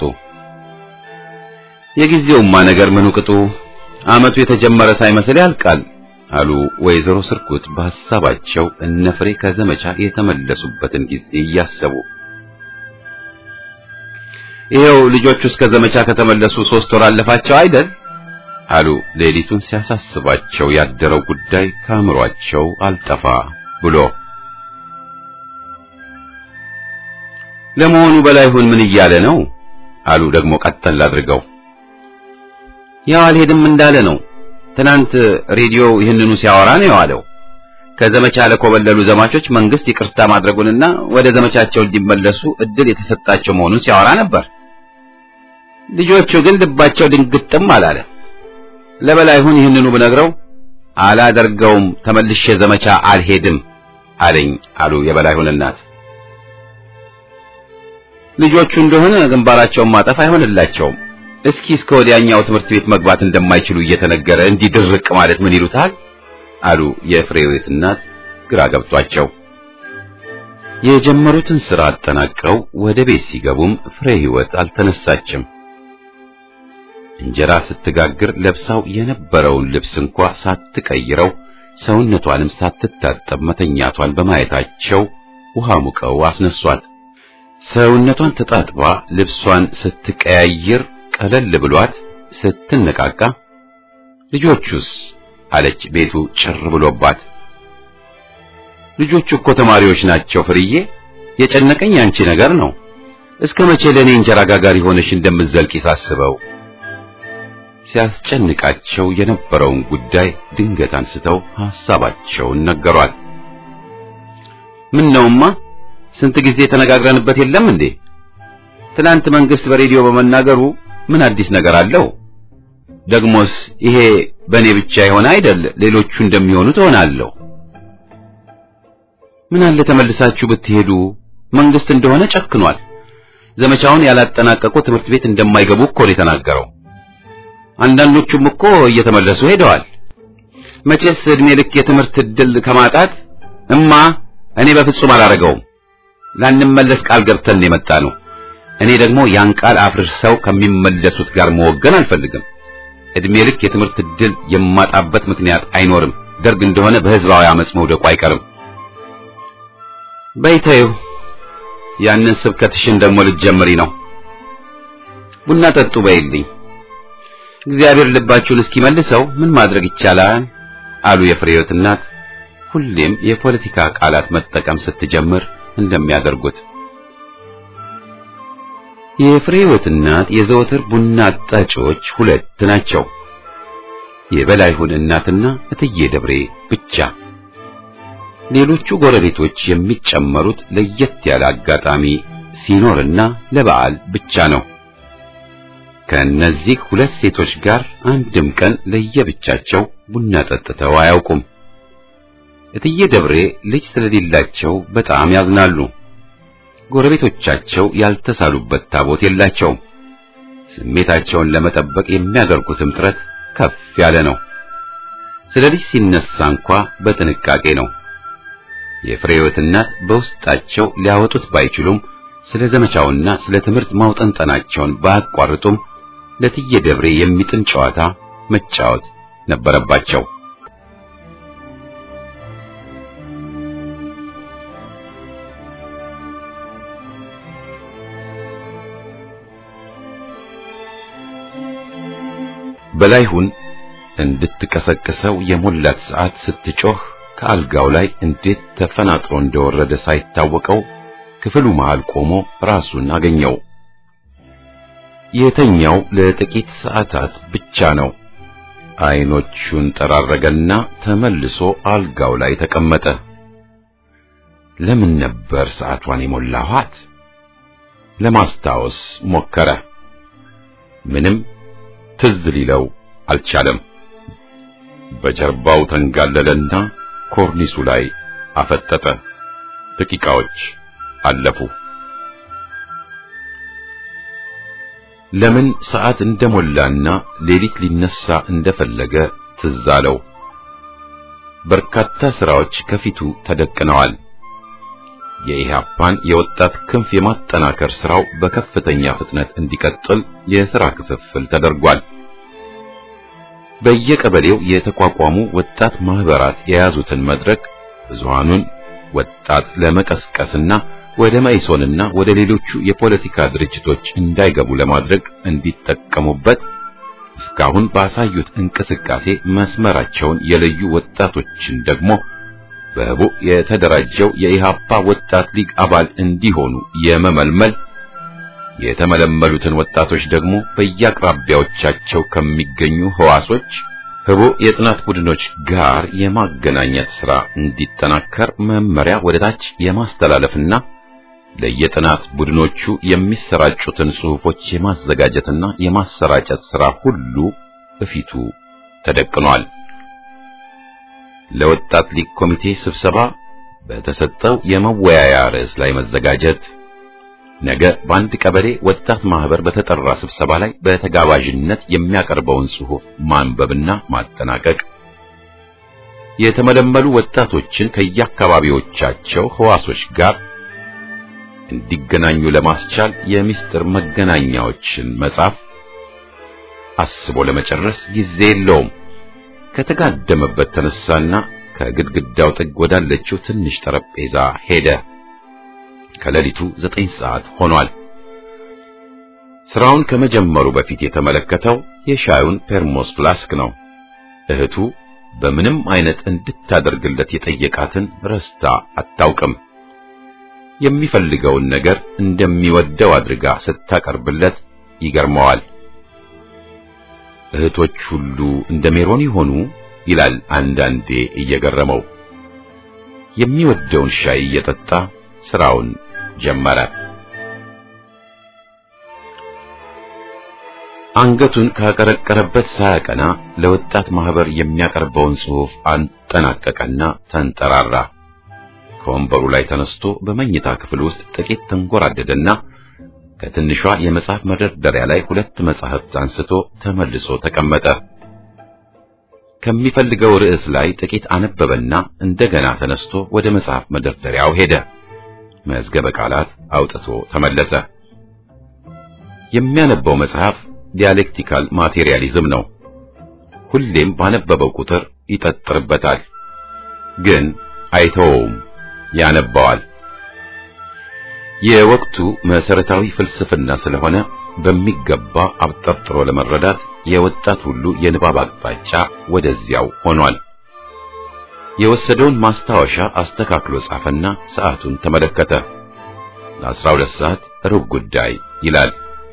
የጊዜውማ ነገር ምኑ ቅጡ፣ ዓመቱ የተጀመረ ሳይመስል ያልቃል አሉ ወይዘሮ ስርጉት በሐሳባቸው እነ ፍሬ ከዘመቻ የተመለሱበትን ጊዜ እያሰቡ። ይኸው ልጆቹ እስከ ዘመቻ ከተመለሱ ሶስት ወር አለፋቸው አይደል አሉ ሌሊቱን ሲያሳስባቸው ያደረው ጉዳይ ከአእምሯቸው አልጠፋ ብሎ። ለመሆኑ በላይሁን ምን እያለ ነው አሉ ደግሞ ቀጠል አድርገው። ያው አልሄድም እንዳለ ነው። ትናንት ሬዲዮ ይህንኑ ሲያወራ ነው የዋለው። ከዘመቻ ለኮበለሉ ዘማቾች መንግስት ይቅርታ ማድረጉንና ወደ ዘመቻቸው እንዲመለሱ እድል የተሰጣቸው መሆኑን ሲያወራ ነበር። ልጆቹ ግን ልባቸው ድንግጥም አላለ። ለበላይሁን ይህንኑ ብነግረው አላደርገውም፣ ተመልሼ ዘመቻ አልሄድም አለኝ አሉ የበላይሁን እናት። ልጆቹ እንደሆነ ግንባራቸውን ማጠፍ አይሆንላቸውም። እስኪ እስከ ወዲያኛው ትምህርት ቤት መግባት እንደማይችሉ እየተነገረ እንዲህ ድርቅ ማለት ምን ይሉታል? አሉ የፍሬህይወት እናት ግራ ገብቷቸው። የጀመሩትን ሥራ አጠናቀው ወደ ቤት ሲገቡም ፍሬ ሕይወት አልተነሳችም። እንጀራ ስትጋግር ለብሳው የነበረውን ልብስ እንኳ ሳትቀይረው ሰውነቷንም ሳትታጠብ መተኛቷን በማየታቸው ውሃ ሙቀው አስነሷት። ሰውነቷን ተጣጥባ ልብሷን ስትቀያይር ቀለል ብሏት ስትነቃቃ ልጆቹስ አለች ቤቱ ጭር ብሎባት። ልጆቹ እኮ ተማሪዎች ናቸው ፍርዬ፣ የጨነቀኝ ያንቺ ነገር ነው። እስከ መቼ ለኔ እንጀራ ጋጋሪ ሆነሽ እንደምትዘልቂ ሳስበው ሲያስጨንቃቸው የነበረውን ጉዳይ ድንገት አንስተው ሐሳባቸውን ነገሯት። ምን ነውማ ስንት ጊዜ ተነጋግረንበት የለም እንዴ? ትናንት መንግስት በሬዲዮ በመናገሩ ምን አዲስ ነገር አለው? ደግሞስ ይሄ በእኔ ብቻ የሆነ አይደል፣ ሌሎቹ እንደሚሆኑ ትሆናለሁ። ምን አለ ተመልሳችሁ ብትሄዱ፣ መንግስት እንደሆነ ጨክኗል። ዘመቻውን ያላጠናቀቁ ትምህርት ቤት እንደማይገቡ እኮ ነው የተናገረው። አንዳንዶቹም እኮ እየተመለሱ ሄደዋል። መቼስ እድሜ ልክ የትምህርት ዕድል ከማጣት እማ እኔ በፍጹም አላረገውም። ላንመለስ ቃል ገብተን የመጣ ነው። እኔ ደግሞ ያን ቃል አፍርሰው ከሚመለሱት ጋር መወገን አልፈልግም። እድሜ ልክ የትምህርት ዕድል የማጣበት ምክንያት አይኖርም። ደርግ እንደሆነ በህዝባዊ አመጽ መውደቁ አይቀርም። በይተዩ ያንን ስብከትሽን ደግሞ ልትጀምሪ ነው። ቡና ጠጡ በይልኝ። እግዚአብሔር ልባችሁን እስኪመልሰው ምን ማድረግ ይቻላል? አሉ የፍሬህይወት እናት ሁሌም የፖለቲካ ቃላት መጠቀም ስትጀምር እንደሚያደርጉት። የፍሬህይወት እናት የዘወትር ቡና ጠጪዎች ሁለት ናቸው። የበላይሁን እናትና እትዬ ደብሬ ብቻ። ሌሎቹ ጎረቤቶች የሚጨመሩት ለየት ያለ አጋጣሚ ሲኖርና ለበዓል ብቻ ነው። ከእነዚህ ሁለት ሴቶች ጋር አንድም ቀን ለየብቻቸው ቡና ጠጥተው አያውቁም። እትዬ ደብሬ ልጅ ስለሌላቸው በጣም ያዝናሉ። ጎረቤቶቻቸው ያልተሳሉበት ታቦት የላቸውም። ስሜታቸውን ለመጠበቅ የሚያደርጉትም ጥረት ከፍ ያለ ነው። ስለ ልጅ ሲነሳ እንኳ በጥንቃቄ ነው። የፍሬህይወት እናት በውስጣቸው ሊያወጡት ባይችሉም ስለ ዘመቻውና ስለ ትምህርት ማውጠንጠናቸውን ባያቋርጡም ለትዬ ደብሬ የሚጥም ጨዋታ መጫወት ነበረባቸው። በላይሁን እንድትቀሰቅሰው የሞላት ሰዓት ስትጮህ ከአልጋው ላይ እንዴት ተፈናጥሮ እንደወረደ ሳይታወቀው ክፍሉ መሃል ቆሞ ራሱን አገኘው። የተኛው ለጥቂት ሰዓታት ብቻ ነው። አይኖቹን ጠራረገና ተመልሶ አልጋው ላይ ተቀመጠ። ለምን ነበር ሰዓቷን የሞላኋት? ለማስታወስ ሞከረ። ምንም ትዝ ሊለው አልቻለም። በጀርባው ተንጋለለና ኮርኒሱ ላይ አፈጠጠ። ደቂቃዎች አለፉ። ለምን ሰዓት እንደሞላና ሌሊት ሊነሳ እንደፈለገ ትዝ አለው። በርካታ ስራዎች ከፊቱ ተደቅነዋል። የኢህአፓን የወጣት ክንፍ የማጠናከር ስራው በከፍተኛ ፍጥነት እንዲቀጥል የሥራ ክፍፍል ተደርጓል። በየቀበሌው የተቋቋሙ ወጣት ማህበራት የያዙትን መድረክ ብዙሃኑን ወጣት ለመቀስቀስና ወደ መኢሶንና ወደ ሌሎቹ የፖለቲካ ድርጅቶች እንዳይገቡ ለማድረግ እንዲጠቀሙበት እስካሁን ባሳዩት እንቅስቃሴ መስመራቸውን የለዩ ወጣቶችን ደግሞ በህቡ የተደራጀው የኢሃፓ ወጣት ሊግ አባል እንዲሆኑ የመመልመል የተመለመሉትን ወጣቶች ደግሞ በየአቅራቢያዎቻቸው ከሚገኙ ህዋሶች ህቡ የጥናት ቡድኖች ጋር የማገናኘት ሥራ እንዲጠናከር መመሪያ ወደ ታች የማስተላለፍና ለየጥናት ቡድኖቹ የሚሰራጩትን ጽሑፎች የማዘጋጀትና የማሰራጨት ሥራ ሁሉ በፊቱ ተደቅኗል። ለወጣት ሊግ ኮሚቴ ስብሰባ በተሰጠው የመወያያ ርዕስ ላይ መዘጋጀት፣ ነገ በአንድ ቀበሌ ወጣት ማህበር በተጠራ ስብሰባ ላይ በተጋባዥነት የሚያቀርበውን ጽሑፍ ማንበብና ማጠናቀቅ፣ የተመለመሉ ወጣቶችን ከየአካባቢዎቻቸው ህዋሶች ጋር እንዲገናኙ ለማስቻል የምስጢር መገናኛዎችን መጻፍ አስቦ ለመጨረስ ጊዜ የለውም። ከተጋደመበት ተነሳና ከግድግዳው ጥግ ወዳለችው ትንሽ ጠረጴዛ ሄደ። ከሌሊቱ ዘጠኝ ሰዓት ሆኗል። ስራውን ከመጀመሩ በፊት የተመለከተው የሻዩን ፔርሞስ ፍላስክ ነው። እህቱ በምንም አይነት እንድታደርግለት የጠየቃትን ረስታ አታውቅም። የሚፈልገውን ነገር እንደሚወደው አድርጋ ስታቀርብለት ይገርመዋል። እህቶች ሁሉ እንደ ሜሮን ይሆኑ ይላል አንዳንዴ እየገረመው። የሚወደውን ሻይ እየጠጣ ስራውን ጀመረ። አንገቱን ካቀረቀረበት ሳያቀና ለወጣት ማህበር የሚያቀርበውን ጽሑፍ አንጠናቀቀና ተንጠራራ። ከወንበሩ ላይ ተነስቶ በመኝታ ክፍል ውስጥ ጥቂት ተንጎራደደና ከትንሿ የመጽሐፍ መደርደሪያ ላይ ሁለት መጽሐፍት አንስቶ ተመልሶ ተቀመጠ። ከሚፈልገው ርዕስ ላይ ጥቂት አነበበና እንደገና ተነስቶ ወደ መጽሐፍ መደርደሪያው ሄደ። መዝገበ ቃላት አውጥቶ ተመለሰ። የሚያነበው መጽሐፍ ዲያሌክቲካል ማቴሪያሊዝም ነው። ሁሌም ባነበበው ቁጥር ይጠጥርበታል። ግን አይተወውም፣ ያነባዋል። የወቅቱ መሰረታዊ ፍልስፍና ስለሆነ በሚገባ አብጠርጥሮ ለመረዳት የወጣት ሁሉ የንባብ አቅጣጫ ወደዚያው ሆኗል። የወሰደውን ማስታወሻ አስተካክሎ ጻፈና ሰዓቱን ተመለከተ። ለአስራ ሁለት ሰዓት ሩብ ጉዳይ ይላል።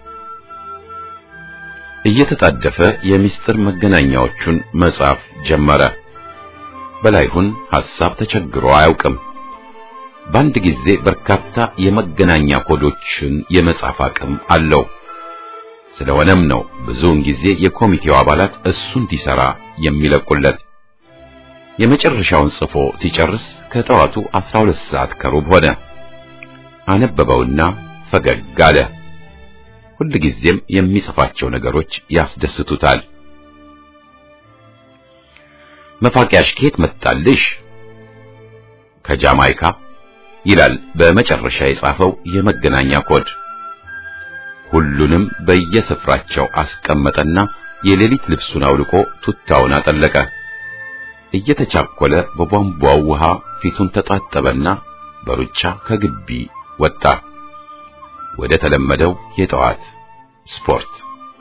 እየተጣደፈ የምስጢር መገናኛዎቹን መጻፍ ጀመረ። በላይሁን ሐሳብ ተቸግሮ አያውቅም። በአንድ ጊዜ በርካታ የመገናኛ ኮዶችን የመጻፍ አቅም አለው። ስለሆነም ነው ብዙውን ጊዜ የኮሚቴው አባላት እሱ እንዲሰራ የሚለቁለት። የመጨረሻውን ጽፎ ሲጨርስ ከጠዋቱ 12 ሰዓት ከሩብ ሆነ። አነበበውና ፈገግ አለ። ሁልጊዜም የሚጽፋቸው ነገሮች ያስደስቱታል። መፋቂያሽ ከየት መጣልሽ? ከጃማይካ ይላል በመጨረሻ የጻፈው የመገናኛ ኮድ። ሁሉንም በየስፍራቸው አስቀመጠና የሌሊት ልብሱን አውልቆ ቱታውን አጠለቀ። እየተቻኮለ በቧንቧው ውሃ ፊቱን ተጣጠበና በሩጫ ከግቢ ወጣ። ወደ ተለመደው የጠዋት ስፖርት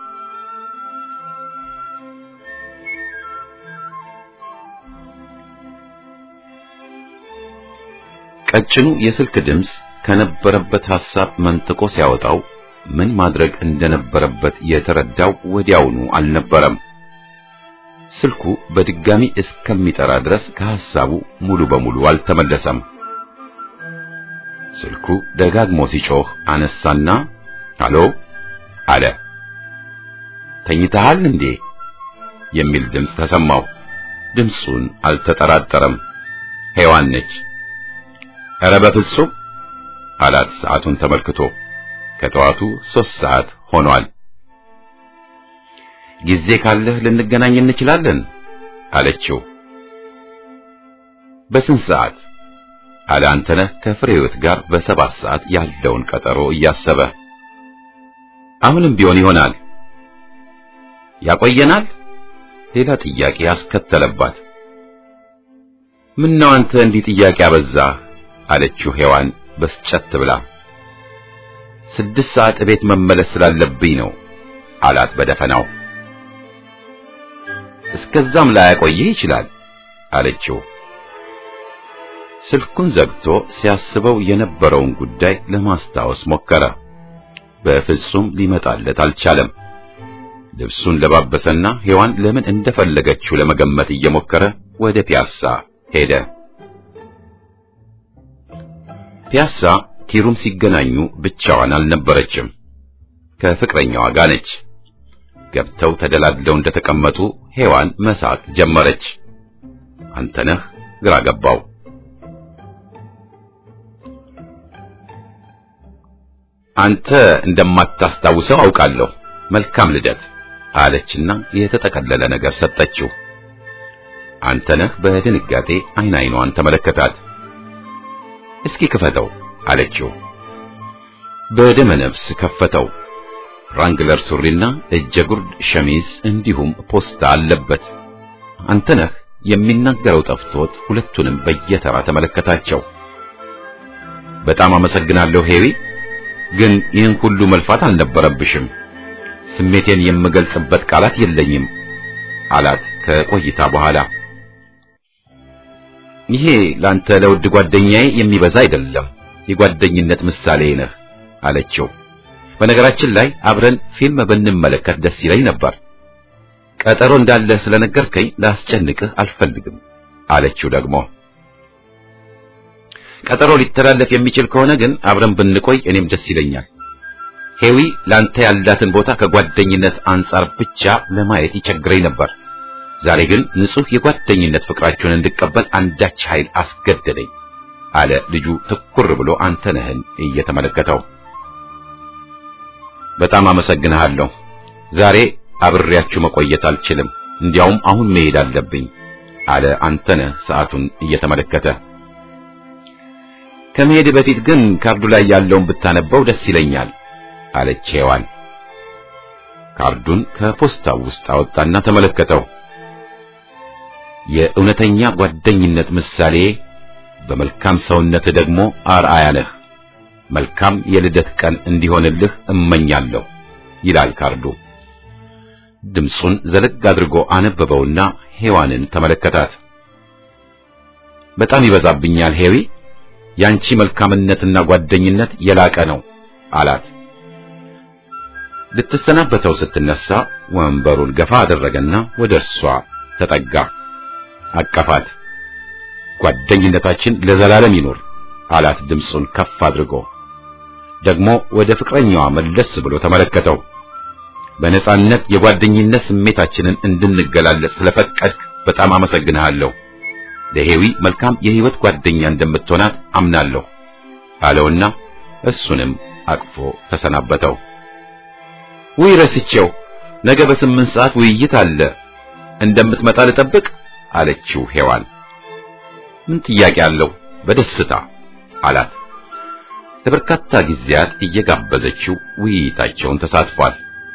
ቀጭኑ የስልክ ድምፅ ከነበረበት ሐሳብ መንጥቆ ሲያወጣው ምን ማድረግ እንደነበረበት የተረዳው ወዲያውኑ አልነበረም። ስልኩ በድጋሚ እስከሚጠራ ድረስ ከሐሳቡ ሙሉ በሙሉ አልተመለሰም። ስልኩ ደጋግሞ ሲጮህ አነሳና ሃሎ አለ። ተኝተሃል እንዴ የሚል ድምፅ ተሰማው። ድምፁን አልተጠራጠረም። ሔዋን ነች። ኧረ በፍጹም አላት ሰዓቱን ተመልክቶ። ከጠዋቱ ሦስት ሰዓት ሆኗል። ጊዜ ካለህ ልንገናኝ እንችላለን አለችው። በስንት ሰዓት አለ አንተነህ ከፍሬህይወት ጋር በሰባት ሰዓት ያለውን ቀጠሮ እያሰበ። አሁንም ቢሆን ይሆናል። ያቆየናል? ሌላ ጥያቄ ያስከተለባት። ምነው አንተ እንዲህ ጥያቄ አበዛህ? አለችው ሔዋን በስጨት ብላ። ስድስት ሰዓት እቤት መመለስ ስላለብኝ ነው አላት በደፈናው። እስከዛም ላያቆይህ ይችላል አለችው። ስልኩን ዘግቶ ሲያስበው የነበረውን ጉዳይ ለማስታወስ ሞከረ። በፍጹም ሊመጣለት አልቻለም። ልብሱን ለባበሰና ሔዋን ለምን እንደፈለገችው ለመገመት እየሞከረ ወደ ፒያሳ ሄደ። ፒያሳ ኪሩም ሲገናኙ ብቻዋን አልነበረችም፣ ከፍቅረኛዋ ጋር ነች። ገብተው ተደላድለው እንደተቀመጡ ሔዋን መሳቅ ጀመረች። አንተነህ ግራ ገባው። አንተ እንደማታስታውሰው አውቃለሁ። መልካም ልደት አለችና የተጠቀለለ ነገር ሰጠችው። አንተነህ በድንጋጤ አይን አይኗን ተመለከታት። እስኪ ክፈተው አለችው። በደመ ነፍስ ከፈተው። ራንግለር ሱሪና እጀ ጉርድ ሸሚዝ እንዲሁም ፖስታ አለበት። አንተነህ የሚናገረው ጠፍቶት ሁለቱንም በየተራ ተመለከታቸው። በጣም አመሰግናለሁ ሄዊ፣ ግን ይህን ሁሉ መልፋት አልነበረብሽም። ስሜቴን የምገልጽበት ቃላት የለኝም አላት ከቆይታ በኋላ። ይሄ ላንተ ለውድ ጓደኛዬ የሚበዛ አይደለም፣ የጓደኝነት ምሳሌ ነህ አለችው። በነገራችን ላይ አብረን ፊልም ብንመለከት ደስ ይለኝ ነበር። ቀጠሮ እንዳለ ስለነገርከኝ ላስጨንቅህ አልፈልግም አለችው። ደግሞ ቀጠሮ ሊተላለፍ የሚችል ከሆነ ግን አብረን ብንቆይ እኔም ደስ ይለኛል። ሄዊ ላንተ ያላትን ቦታ ከጓደኝነት አንጻር ብቻ ለማየት ይቸግረኝ ነበር። ዛሬ ግን ንጹሕ የጓደኝነት ፍቅራችሁን እንድቀበል አንዳች ኃይል አስገደደኝ አለ ልጁ ትኩር ብሎ አንተነህን እየተመለከተው። በጣም አመሰግንሃለሁ። ዛሬ አብሬያችሁ መቆየት አልችልም፣ እንዲያውም አሁን መሄድ አለብኝ አለ አንተነህ ሰዓቱን እየተመለከተ። ከመሄድ በፊት ግን ካርዱ ላይ ያለውን ብታነበው ደስ ይለኛል አለች ሔዋን። ካርዱን ከፖስታው ውስጥ አወጣና ተመለከተው። የእውነተኛ ጓደኝነት ምሳሌ፣ በመልካም ሰውነት ደግሞ አርአያ ነህ። መልካም የልደት ቀን እንዲሆንልህ እመኛለሁ ይላል ካርዱ። ድምፁን ዘለግ አድርጎ አነበበውና ሔዋንን ተመለከታት። በጣም ይበዛብኛል ሄዊ፣ ያንቺ መልካምነትና ጓደኝነት የላቀ ነው አላት። ልትሰናበተው ስትነሳ ወንበሩን ገፋ አደረገና ወደ እርሷ ተጠጋ፣ አቀፋት። ጓደኝነታችን ለዘላለም ይኑር አላት ድምፁን ከፍ አድርጎ። ደግሞ ወደ ፍቅረኛዋ መለስ ብሎ ተመለከተው። በነጻነት የጓደኝነት ስሜታችንን እንድንገላለጽ ስለፈቀድክ በጣም አመሰግንሃለሁ። ለሄዊ መልካም የህይወት ጓደኛ እንደምትሆናት አምናለሁ አለውና እሱንም አቅፎ ተሰናበተው። ውይ ረስቼው፣ ነገ በስምንት ሰዓት ውይይት አለ እንደምትመጣ ልጠብቅ አለችው ሔዋን። ምን ጥያቄ አለው? በደስታ አላት። ለበርካታ ጊዜያት እየጋበዘችው ውይይታቸውን ተሳትፏል።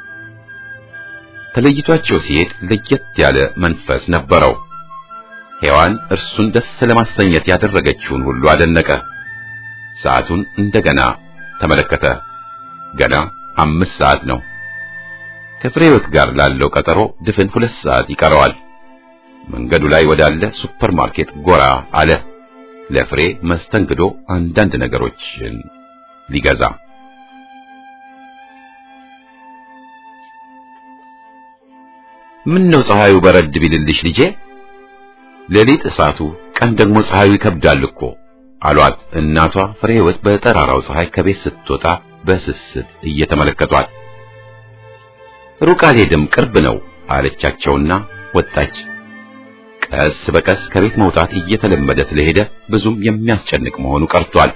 ተለይቷቸው ሲሄድ ለየት ያለ መንፈስ ነበረው። ሔዋን እርሱን ደስ ለማሰኘት ያደረገችውን ሁሉ አደነቀ። ሰዓቱን እንደገና ተመለከተ። ገና አምስት ሰዓት ነው። ከፍሬህይወት ጋር ላለው ቀጠሮ ድፍን ሁለት ሰዓት ይቀረዋል። መንገዱ ላይ ወዳለ ሱፐር ማርኬት ጎራ አለ። ለፍሬ መስተንግዶ አንዳንድ ነገሮችን ሊገዛ ምን ነው ፀሐዩ በረድ ቢልልሽ ልጄ? ሌሊት እሳቱ፣ ቀን ደግሞ ፀሐዩ ይከብዳል እኮ አሏት እናቷ ፍሬህይወት በጠራራው ፀሐይ ከቤት ስትወጣ በስስት እየተመለከቷት። ሩቅ አልሄድም ቅርብ ነው አለቻቸውና ወጣች። ቀስ በቀስ ከቤት መውጣት እየተለመደ ስለሄደ ብዙም የሚያስጨንቅ መሆኑ ቀርቷል።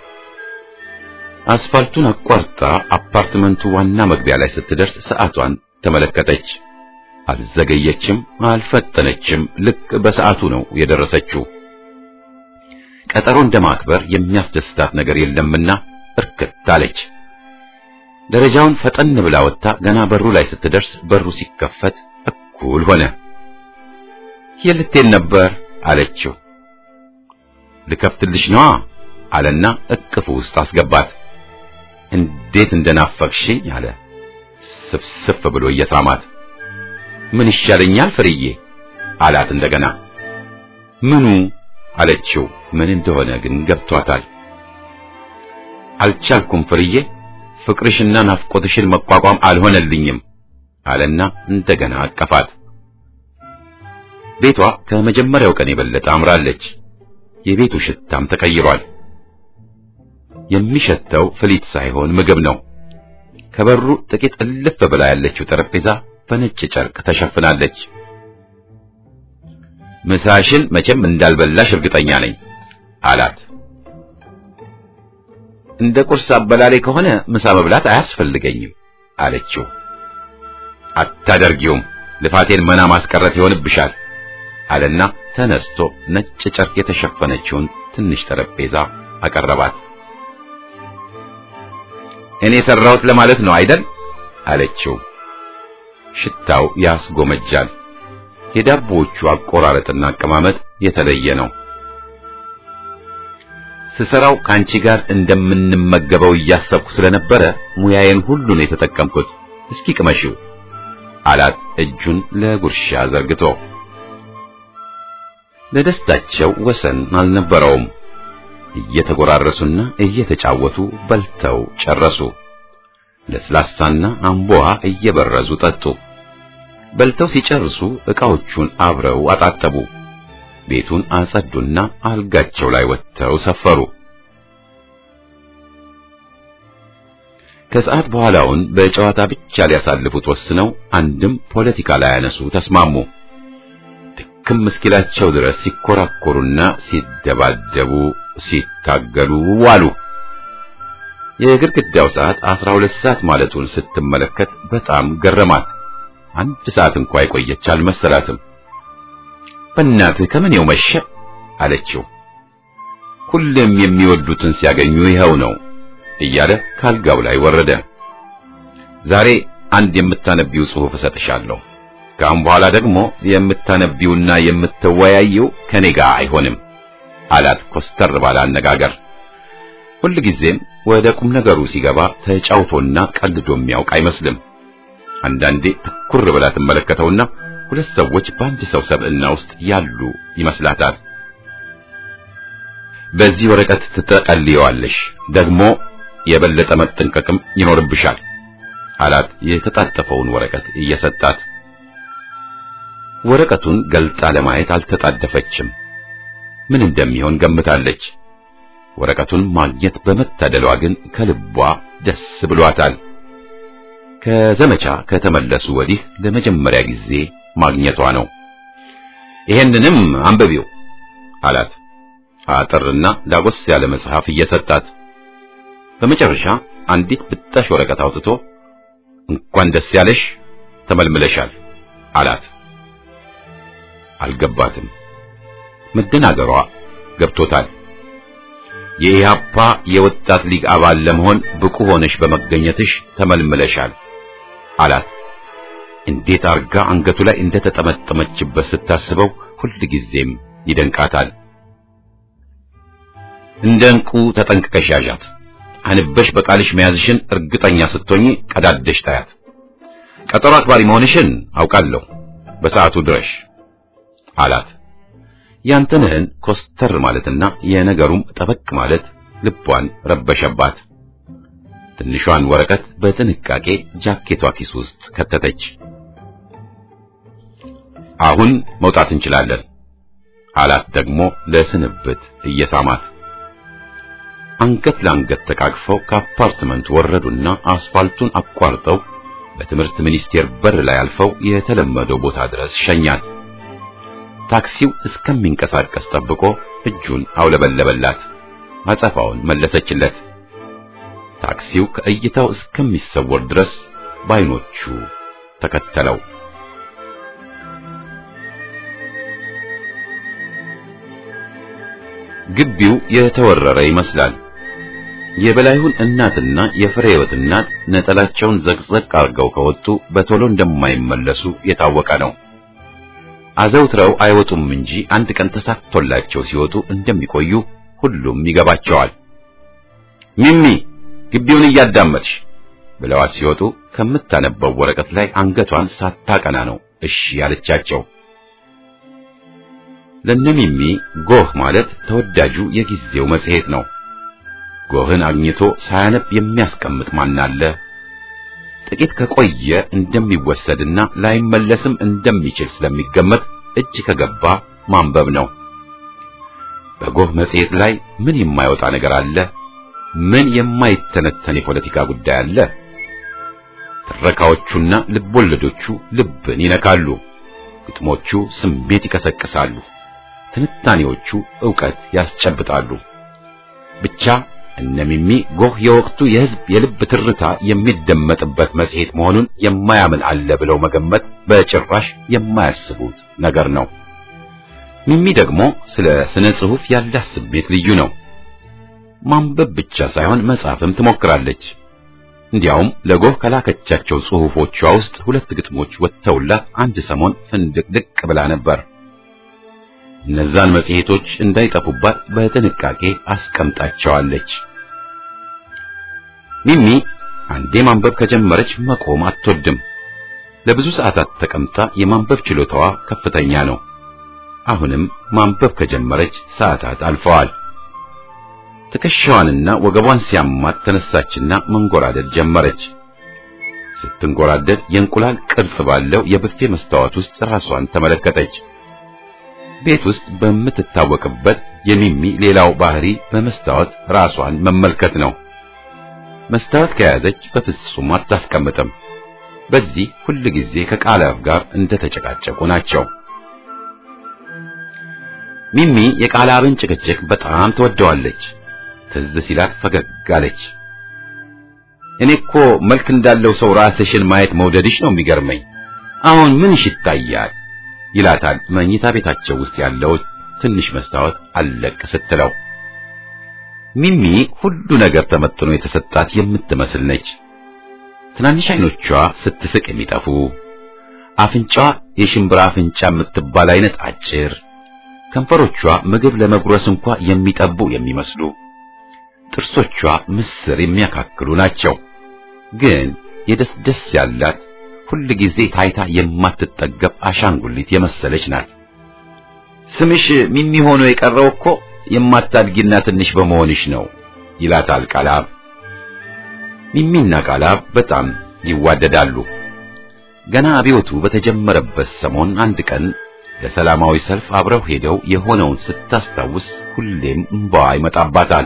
አስፋልቱን አቋርጣ አፓርትመንቱ ዋና መግቢያ ላይ ስትደርስ ሰዓቷን ተመለከተች። አልዘገየችም፣ አልፈጠነችም። ልክ በሰዓቱ ነው የደረሰችው። ቀጠሮ እንደማክበር የሚያስደስታት ነገር የለምና እርክት አለች። ደረጃውን ፈጠን ብላ ወጥታ ገና በሩ ላይ ስትደርስ በሩ ሲከፈት እኩል ሆነ። የልቴን ነበር አለችው። ልከፍትልሽ ነዋ አለና እቅፉ ውስጥ አስገባት። እንዴት እንደናፈቅሽኝ አለ ስፍስፍ ብሎ እየሳማት። ምን ይሻለኛል ፍርዬ አላት እንደገና። ምኑ አለችው። ምን እንደሆነ ግን ገብቷታል። አልቻልኩም ፍርዬ፣ ፍቅርሽና ናፍቆትሽን መቋቋም አልሆነልኝም አለና እንደገና አቀፋት። ቤቷ ከመጀመሪያው ቀን የበለጠ አምራለች። የቤቱ ሽታም ተቀይሯል። የሚሸተው ፍሊት ሳይሆን ምግብ ነው። ከበሩ ጥቂት እልፍ ብላ ያለችው ጠረጴዛ በነጭ ጨርቅ ተሸፍናለች። ምሳሽን መቼም እንዳልበላሽ እርግጠኛ ነኝ አላት። እንደ ቁርስ አበላሌ ከሆነ ምሳ መብላት አያስፈልገኝም አለችው። አታደርጊውም፣ ልፋቴን መና ማስቀረት ይሆንብሻል አለና ተነስቶ ነጭ ጨርቅ የተሸፈነችውን ትንሽ ጠረጴዛ አቀረባት። እኔ ሰራሁት ለማለት ነው አይደል አለችው። ሽታው ያስጎመጃል። የዳቦዎቹ አቆራረጥና አቀማመጥ የተለየ ነው። ስሰራው ከአንቺ ጋር እንደምንመገበው እያሰብኩ ስለነበረ ሙያዬን ሁሉ ነው የተጠቀምኩት። እስኪ ቅመሺው አላት እጁን ለጉርሻ ዘርግቶ። ለደስታቸው ወሰን አልነበረውም። እየተጎራረሱና እየተጫወቱ በልተው ጨረሱ። ለስላሳና አምቦዋ እየበረዙ ጠጡ። በልተው ሲጨርሱ ዕቃዎቹን አብረው አጣጠቡ። ቤቱን አጸዱና አልጋቸው ላይ ወጥተው ሰፈሩ። ከሰዓት በኋላውን በጨዋታ ብቻ ሊያሳልፉት ወስነው አንድም ፖለቲካ ላይ ያነሱ ተስማሙ። ድክም እስኪላቸው ድረስ ሲኮራኮሩና ሲደባደቡ ሲታገሉ ዋሉ። የግድግዳው ሰዓት አስራ ሁለት ሰዓት ማለቱን ስትመለከት በጣም ገረማት። አንድ ሰዓት እንኳ የቆየች አልመሰላትም። በእናትህ ከምኔው መሸ አለችው። ሁሌም የሚወዱትን ሲያገኙ ይኸው ነው እያለ ካልጋው ላይ ወረደ። ዛሬ አንድ የምታነቢው ጽሑፍ እሰጥሻለሁ፣ ካሁን በኋላ ደግሞ የምታነቢውና የምትወያየው ከኔ ጋር አይሆንም አላት ኮስተር ባለ አነጋገር። ሁልጊዜም ወደ ቁም ነገሩ ሲገባ ተጫውቶና ቀልዶ የሚያውቅ አይመስልም። አንዳንዴ ትኩር ብላ ትመለከተውና ሁለት ሰዎች በአንድ ሰው ሰብዕና ውስጥ ያሉ ይመስላታል። በዚህ ወረቀት ትጠቀልየዋለሽ፣ ደግሞ የበለጠ መጠንቀቅም ይኖርብሻል አላት የተጣጠፈውን ወረቀት እየሰጣት። ወረቀቱን ገልጣ ለማየት አልተጣደፈችም። ምን እንደሚሆን ገምታለች። ወረቀቱን ማግኘት በመታደሏ ግን ከልቧ ደስ ብሏታል። ከዘመቻ ከተመለሱ ወዲህ ለመጀመሪያ ጊዜ ማግኘቷ ነው። ይሄንንም አንብቢው አላት አጠርና ዳጎስ ያለ መጽሐፍ እየሰጣት። በመጨረሻ አንዲት ብጣሽ ወረቀት አውጥቶ እንኳን ደስ ያለሽ ተመልምለሻል አላት። አልገባትም። መደናገሯ ገብቶታል። የኢህአፓ የወጣት ሊግ አባል ለመሆን ብቁ ሆነሽ በመገኘትሽ ተመልምለሻል አላት። እንዴት አርጋ አንገቱ ላይ እንደተጠመጠመችበት ስታስበው ሁልጊዜም ይደንቃታል። እንደ ዕንቁ ተጠንቅቀሽ ያዣት። አንበሽ በቃልሽ መያዝሽን እርግጠኛ ስትሆኚ ቀዳደሽ ታያት። ቀጠሮ አክባሪ መሆንሽን አውቃለሁ። በሰዓቱ ድረሽ አላት። ያንተንህን ኮስተር ማለትና የነገሩም ጠበቅ ማለት ልቧን ረበሸባት። ትንሿን ወረቀት በጥንቃቄ ጃኬቷ ኪስ ውስጥ ከተተች። አሁን መውጣት እንችላለን አላት ደግሞ ለስንብት እየሳማት። አንገት ለአንገት ተቃቅፈው ከአፓርትመንት ወረዱና አስፋልቱን አቋርጠው በትምህርት ሚኒስቴር በር ላይ አልፈው የተለመደው ቦታ ድረስ ሸኛት። ታክሲው እስከሚንቀሳቀስ ጠብቆ እጁን አውለበለበላት። አጸፋውን መለሰችለት። ታክሲው ከእይታው እስከሚሰወር ድረስ በዓይኖቹ ተከተለው። ግቢው የተወረረ ይመስላል። የበላይሁን እናትና የፍሬ ሕይወት እናት ነጠላቸውን ዘቅዘቅ አድርገው ከወጡ በቶሎ እንደማይመለሱ የታወቀ ነው። አዘውትረው አይወጡም እንጂ አንድ ቀን ተሳክቶላቸው ሲወጡ እንደሚቆዩ ሁሉም ይገባቸዋል። ሚሚ ግቢውን እያዳመጥሽ ብለዋት ሲወጡ ከምታነበው ወረቀት ላይ አንገቷን ሳታቀና ነው እሺ ያለቻቸው። ለነሚሚ ጎህ ማለት ተወዳጁ የጊዜው መጽሔት ነው። ጎህን አግኝቶ ሳያነብ የሚያስቀምጥ ማን አለ? ጥቂት ከቆየ እንደሚወሰድና ላይመለስም እንደሚችል ስለሚገመት እጅ ከገባ ማንበብ ነው። በጎህ መጽሔት ላይ ምን የማይወጣ ነገር አለ? ምን የማይተነተን የፖለቲካ ጉዳይ አለ? ትረካዎቹና ልቦለዶቹ ልብን ይነካሉ። ግጥሞቹ ስሜት ይቀሰቅሳሉ። ትንታኔዎቹ ዕውቀት ያስጨብጣሉ። ብቻ እነሚሚ ጎህ የወቅቱ የሕዝብ የልብ ትርታ የሚደመጥበት መጽሔት መሆኑን የማያምን አለ ብለው መገመት በጭራሽ የማያስቡት ነገር ነው። ሚሚ ደግሞ ስለ ስነ ጽሑፍ ያላት ስሜት ልዩ ነው። ማንበብ ብቻ ሳይሆን መጻፍም ትሞክራለች። እንዲያውም ለጎህ ከላከቻቸው ጽሑፎቿ ውስጥ ሁለት ግጥሞች ወጥተውላት አንድ ሰሞን ፍንድቅድቅ ብላ ነበር። እነዛን መጽሔቶች እንዳይጠፉባት በጥንቃቄ አስቀምጣቸዋለች። ሚሚ አንዴ ማንበብ ከጀመረች መቆም አትወድም። ለብዙ ሰዓታት ተቀምጣ የማንበብ ችሎታዋ ከፍተኛ ነው። አሁንም ማንበብ ከጀመረች ሰዓታት አልፈዋል። ትከሻዋንና ወገቧን ሲያማት ተነሳችና መንጎራደድ ጀመረች። ስትንጎራደድ የእንቁላል ቅርጽ ባለው የብፌ መስታወት ውስጥ ራሷን ተመለከተች። ቤት ውስጥ በምትታወቅበት የሚሚ ሌላው ባህሪ በመስታወት ራሷን መመልከት ነው። መስታወት ከያዘች በፍጹም አታስቀምጥም። በዚህ ሁል ጊዜ ከቃላፍ ጋር እንደተጨቃጨቁ ናቸው። ሚሚ የቃላብን ጭቅጭቅ በጣም ትወደዋለች። ትዝ ሲላት ፈገግ አለች። እኔ እኮ መልክ እንዳለው ሰው ራስሽን ማየት መውደድሽ ነው የሚገርመኝ። አሁን ምንሽ ይታያል? ይላታል መኝታ ቤታቸው ውስጥ ያለው ትንሽ መስታወት አለቅ ስትለው። ሚሚ ሁሉ ነገር ተመጥኖ የተሰጣት የምትመስል ነች። ትናንሽ አይኖቿ ስትስቅ የሚጠፉ፣ አፍንጫዋ የሽምብራ አፍንጫ የምትባል አይነት አጭር፣ ከንፈሮቿ ምግብ ለመጉረስ እንኳ የሚጠቡ የሚመስሉ፣ ጥርሶቿ ምስር የሚያካክሉ ናቸው። ግን የደስ ደስ ያላት ሁል ጊዜ ታይታ የማትጠገብ አሻንጉሊት የመሰለች ናት። ስምሽ ሚሚ ሆኖ የቀረው እኮ የማታድጊና ትንሽ በመሆንሽ ነው ይላታል ቃላብ። ሚሚና ቃላብ በጣም ይዋደዳሉ። ገና አብዮቱ በተጀመረበት ሰሞን አንድ ቀን ለሰላማዊ ሰልፍ አብረው ሄደው የሆነውን ስታስታውስ ሁሌም እንባዋ ይመጣባታል።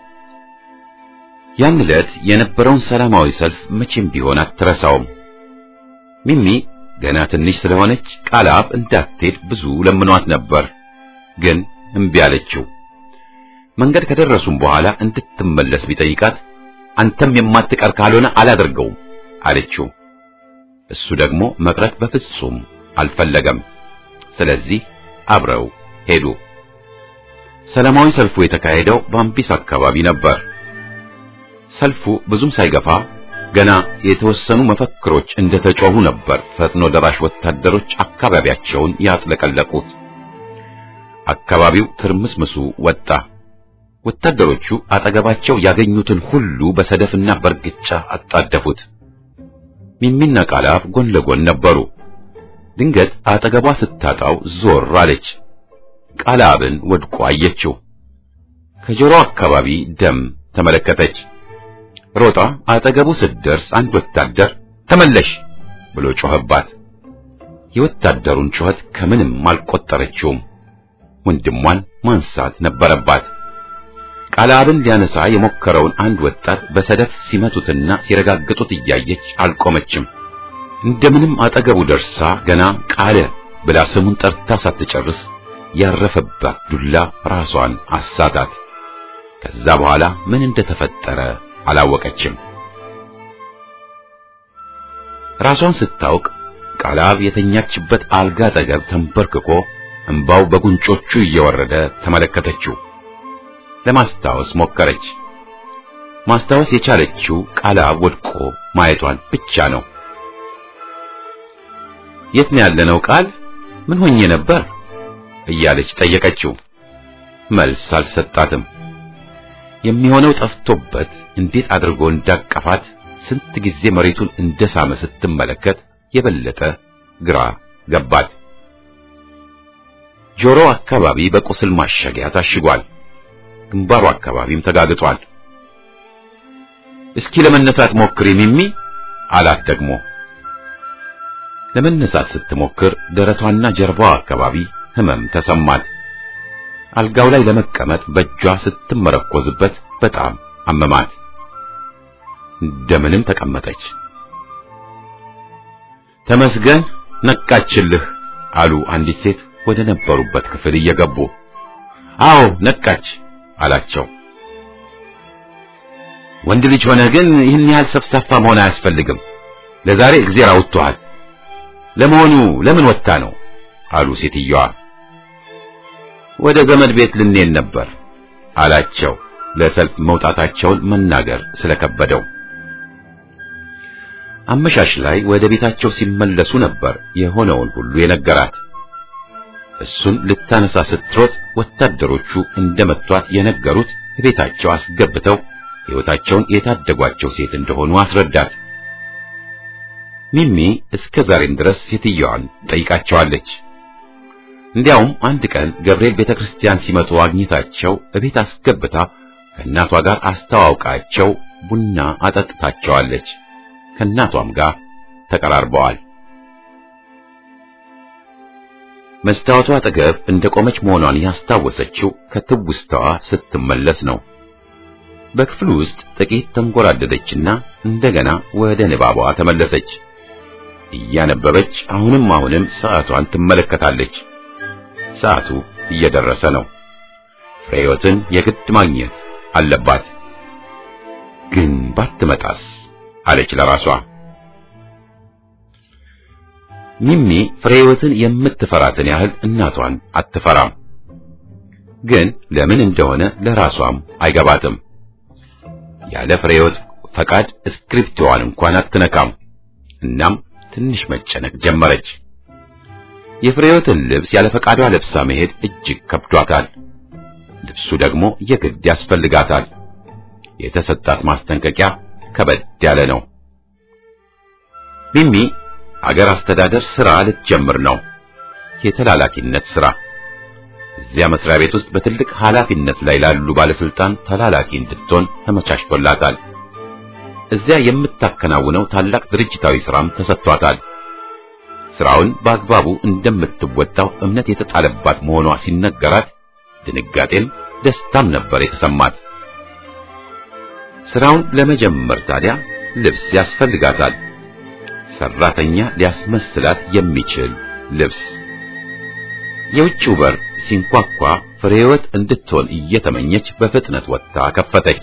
ያን ዕለት የነበረውን ሰላማዊ ሰልፍ መቼም ቢሆን አትረሳውም። ሚሚ ገና ትንሽ ስለሆነች ቃላብ እንዳትሄድ ብዙ ለምኗት ነበር፣ ግን እምቢ አለችው። መንገድ ከደረሱም በኋላ እንድትመለስ ቢጠይቃት አንተም የማትቀር ካልሆነ አላደርገውም አለችው። እሱ ደግሞ መቅረት በፍጹም አልፈለገም። ስለዚህ አብረው ሄዱ። ሰላማዊ ሰልፉ የተካሄደው በአምቢስ አካባቢ ነበር። ሰልፉ ብዙም ሳይገፋ ገና የተወሰኑ መፈክሮች እንደተጮሁ ነበር ፈጥኖ ደራሽ ወታደሮች አካባቢያቸውን ያጥለቀለቁት። አካባቢው ትርምስምሱ ወጣ። ወታደሮቹ አጠገባቸው ያገኙትን ሁሉ በሰደፍና በርግጫ አጣደፉት። ሚሚና ቃላብ ጎን ለጎን ነበሩ። ድንገት አጠገቧ ስታጣው ዞር አለች። ቃላብን ወድቆ አየችው። ከጆሮ አካባቢ ደም ተመለከተች። ሮጣ አጠገቡ ስትደርስ አንድ ወታደር ተመለሽ ብሎ ጮኸባት። የወታደሩን ጩኸት ከምንም አልቆጠረችውም። ወንድሟን ማንሳት ነበረባት። ቃላብን ሊያነሳ የሞከረውን አንድ ወጣት በሰደፍ ሲመቱትና ሲረጋግጡት እያየች አልቆመችም። እንደምንም አጠገቡ ደርሳ ገና ቃለ ብላ ስሙን ጠርታ ሳትጨርስ ያረፈባት ዱላ ራሷን አሳታት። ከዛ በኋላ ምን እንደተፈጠረ አላወቀችም። ራሷን ስታውቅ ቃላብ የተኛችበት አልጋ አጠገብ ተንበርክኮ እንባው በጉንጮቹ እየወረደ ተመለከተችው። ለማስታወስ ሞከረች። ማስታወስ የቻለችው ቃላብ ወድቆ ማየቷን ብቻ ነው። የት ነው ያለነው? ቃል ምን ሆኜ ነበር እያለች ጠየቀችው። መልስ አልሰጣትም። የሚሆነው ጠፍቶበት እንዴት አድርጎ እንዳቀፋት ስንት ጊዜ መሬቱን እንደሳመ ስትመለከት የበለጠ ግራ ገባት። ጆሮ አካባቢ በቁስል ማሸጊያ ታሽጓል። ግንባሩ አካባቢም ተጋግጧል። እስኪ ለመነሳት ሞክሪ ሚሚ አላት ደግሞ። ለመነሳት ስትሞክር ደረቷና ጀርባዋ አካባቢ ህመም ተሰማት። አልጋው ላይ ለመቀመጥ በእጇ ስትመረኮዝበት በጣም አመማት። እንደምንም ተቀመጠች። ተመስገን ነቃችልህ አሉ አንዲት ሴት ወደ ነበሩበት ክፍል እየገቡ። አዎ ነቃች አላቸው። ወንድ ልጅ ሆነ ግን ይህን ያህል ሰፍሳፋ መሆን አያስፈልግም። ለዛሬ እግዜር አውጥቶሃል። ለመሆኑ ለምን ወጣ ነው አሉ ሴትዮዋ። ወደ ዘመድ ቤት ልንሄድ ነበር አላቸው። ለሰልፍ መውጣታቸውን መናገር ስለከበደው አመሻሽ ላይ ወደ ቤታቸው ሲመለሱ ነበር የሆነውን ሁሉ የነገራት። እሱን ልታነሳ ስትሮጥ ወታደሮቹ እንደመቷት የነገሩት ቤታቸው አስገብተው ሕይወታቸውን የታደጓቸው ሴት እንደሆኑ አስረዳት። ሚሚ እስከ ዛሬም ድረስ ሴትዮዋን ጠይቃቸዋለች። እንዲያውም አንድ ቀን ገብርኤል ቤተክርስቲያን ሲመጡ አግኝታቸው እቤት አስገብታ ከእናቷ ጋር አስተዋውቃቸው ቡና አጠጥታቸዋለች። ከእናቷም ጋር ተቀራርበዋል። መስታወቷ አጠገብ እንደቆመች መሆኗን ያስታወሰችው ከትውስታዋ ስትመለስ ነው። በክፍሉ ውስጥ ጥቂት ተንጎራደደችና እንደገና ወደ ንባቧ ተመለሰች። እያነበበች አሁንም አሁንም ሰዓቷን ትመለከታለች። ሰዓቱ እየደረሰ ነው። ፍሬዮትን የግድ ማግኘት አለባት። ግን ባትመጣስ አለች ለራሷ። ሚሚ ፍሬዮትን የምትፈራትን ያህል እናቷን አትፈራም። ግን ለምን እንደሆነ ለራሷም አይገባትም። ያለ ፍሬዮት ፈቃድ እስክሪፕቶዋን እንኳን አትነካም። እናም ትንሽ መጨነቅ ጀመረች። የፍሬህይወትን ልብስ ያለ ፈቃዷ ለብሳ መሄድ እጅግ ከብዷታል። ልብሱ ደግሞ የግድ ያስፈልጋታል። የተሰጣት ማስጠንቀቂያ ከበድ ያለ ነው። ሚሚ አገር አስተዳደር ሥራ ልትጀምር ነው። የተላላኪነት ሥራ እዚያ መስሪያ ቤት ውስጥ በትልቅ ኃላፊነት ላይ ላሉ ባለስልጣን ተላላኪ እንድትሆን ተመቻችቶላታል። እዚያ የምታከናውነው ታላቅ ድርጅታዊ ሥራም ተሰጥቷታል። ሥራውን በአግባቡ እንደምትወጣው እምነት የተጣለባት መሆኗ ሲነገራት ድንጋጤም ደስታም ነበር የተሰማት። ሥራውን ለመጀመር ታዲያ ልብስ ያስፈልጋታል። ሰራተኛ ሊያስመስላት የሚችል ልብስ። የውጭው በር ሲንኳኳ ፍሬህይወት እንድትሆን እየተመኘች በፍጥነት ወጥታ ከፈተች።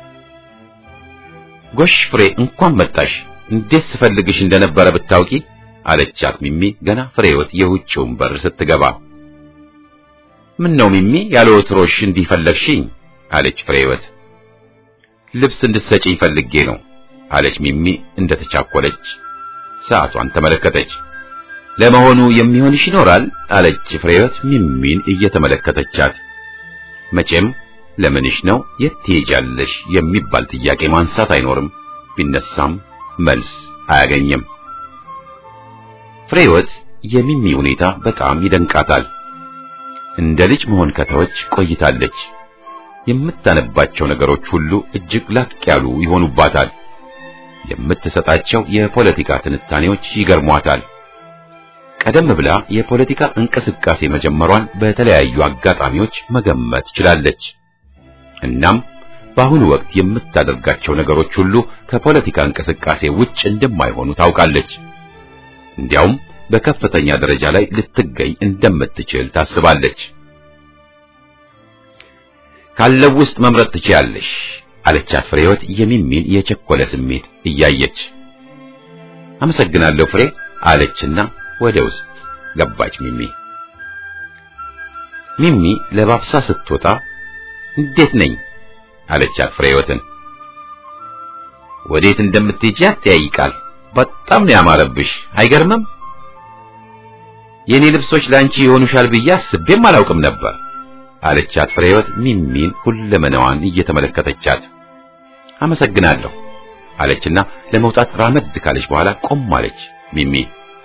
ጎሽ ፍሬ፣ እንኳን መጣሽ። እንዴት ስፈልግሽ እንደነበረ ብታውቂ አለቻት ሚሚ ገና ፍሬህይወት የውጭውን በር ስትገባ። ምን ነው ሚሚ ያለ ወትሮሽ እንዲህ ፈለግሽኝ? አለች ፍሬህይወት። ልብስ እንድትሰጪኝ ፈልጌ ነው አለች ሚሚ እንደተቻኮለች። ሰዓቷን ተመለከተች። ለመሆኑ የሚሆንሽ ይኖራል አለች ፍሬህይወት ሚሚን እየተመለከተቻት። መቼም ለምንሽ ነው የት ትሄጃለሽ የሚባል ጥያቄ ማንሳት አይኖርም። ቢነሳም መልስ አያገኝም። ፍሬህይወት የሚሚ ሁኔታ በጣም ይደንቃታል። እንደ ልጅ መሆን ከተወች ቆይታለች። የምታነባቸው ነገሮች ሁሉ እጅግ ላቅ ያሉ ይሆኑባታል። የምትሰጣቸው የፖለቲካ ትንታኔዎች ይገርሟታል። ቀደም ብላ የፖለቲካ እንቅስቃሴ መጀመሯን በተለያዩ አጋጣሚዎች መገመት ችላለች። እናም በአሁኑ ወቅት የምታደርጋቸው ነገሮች ሁሉ ከፖለቲካ እንቅስቃሴ ውጭ እንደማይሆኑ ታውቃለች። እንዲያውም በከፍተኛ ደረጃ ላይ ልትገኝ እንደምትችል ታስባለች። ካለው ውስጥ መምረጥ ትችያለሽ አለቻት ፍሬህይወት የሚሚን የቸኮለ ስሜት እያየች። አመሰግናለሁ ፍሬ አለችና ወደ ውስጥ ገባች ሚሚ። ሚሚ ለባብሳ ስትወጣ እንዴት ነኝ አለቻት ፍሬህይወትን። ወዴት እንደምትሄጂ አትጠያይቃል። በጣም ነው ያማረብሽ፣ አይገርምም? የኔ ልብሶች ላንቺ ይሆኑሻል ብዬ አስቤም አላውቅም ነበር አለቻት ፍሬህይወት ሚሚን ሁለመናዋን እየተመለከተቻት። አመሰግናለሁ አለችና ለመውጣት ራመድ ካለች በኋላ ቆም አለች ሚሚ።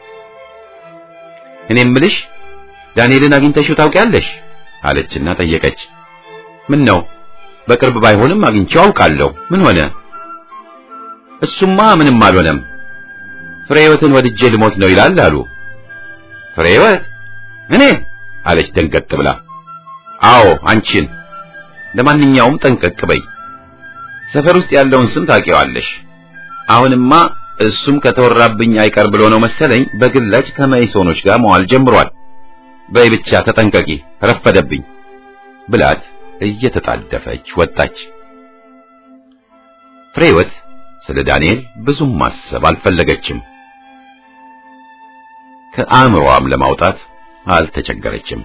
እኔ እምልሽ ዳንኤልን አግኝተሽው ታውቂያለሽ? አለችና ጠየቀች። ምን ነው በቅርብ ባይሆንም አግኝቼው አውቃለሁ። ምን ሆነ? እሱማ ምንም አልሆነም። ፍሬህይወትን ወድጄ ልሞት ነው ይላል አሉ። ፍሬህይወት እኔ አለች ደንገጥ ብላ። አዎ አንቺን። ለማንኛውም ጠንቀቅ በይ። ሰፈር ውስጥ ያለውን ስም ታውቂዋለሽ። አሁንማ እሱም ከተወራብኝ አይቀር ብሎ ነው መሰለኝ በግላጭ ከመይሶኖች ጋር መዋል ጀምሯል። በይ ብቻ ተጠንቀቂ፣ ረፈደብኝ ብላት እየተጣደፈች ወጣች። ፍሬህይወት ስለ ዳንኤል ብዙም ማሰብ አልፈለገችም። ከአእምሮዋም ለማውጣት አልተቸገረችም።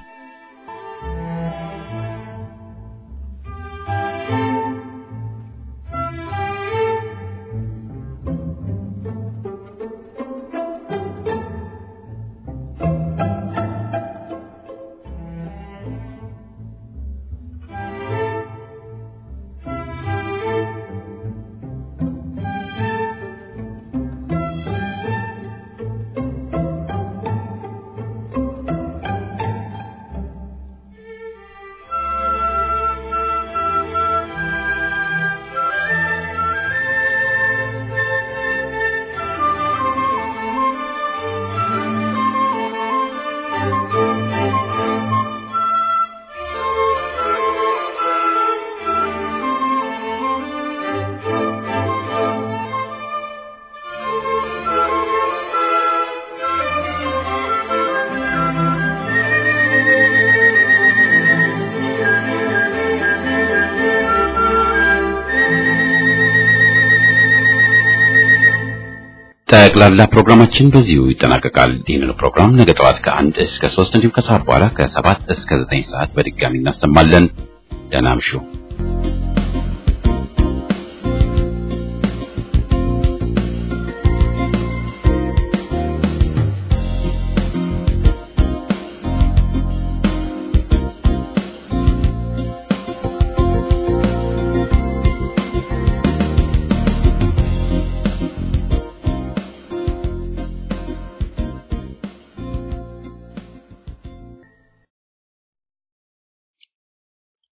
ጠቅላላ ፕሮግራማችን በዚሁ ይጠናቀቃል። ይህንን ፕሮግራም ነገ ጠዋት ከአንድ እስከ ሶስት እንዲሁም ከሰዓት በኋላ ከሰባት እስከ ዘጠኝ ሰዓት በድጋሚ እናሰማለን። ደህና እምሹ።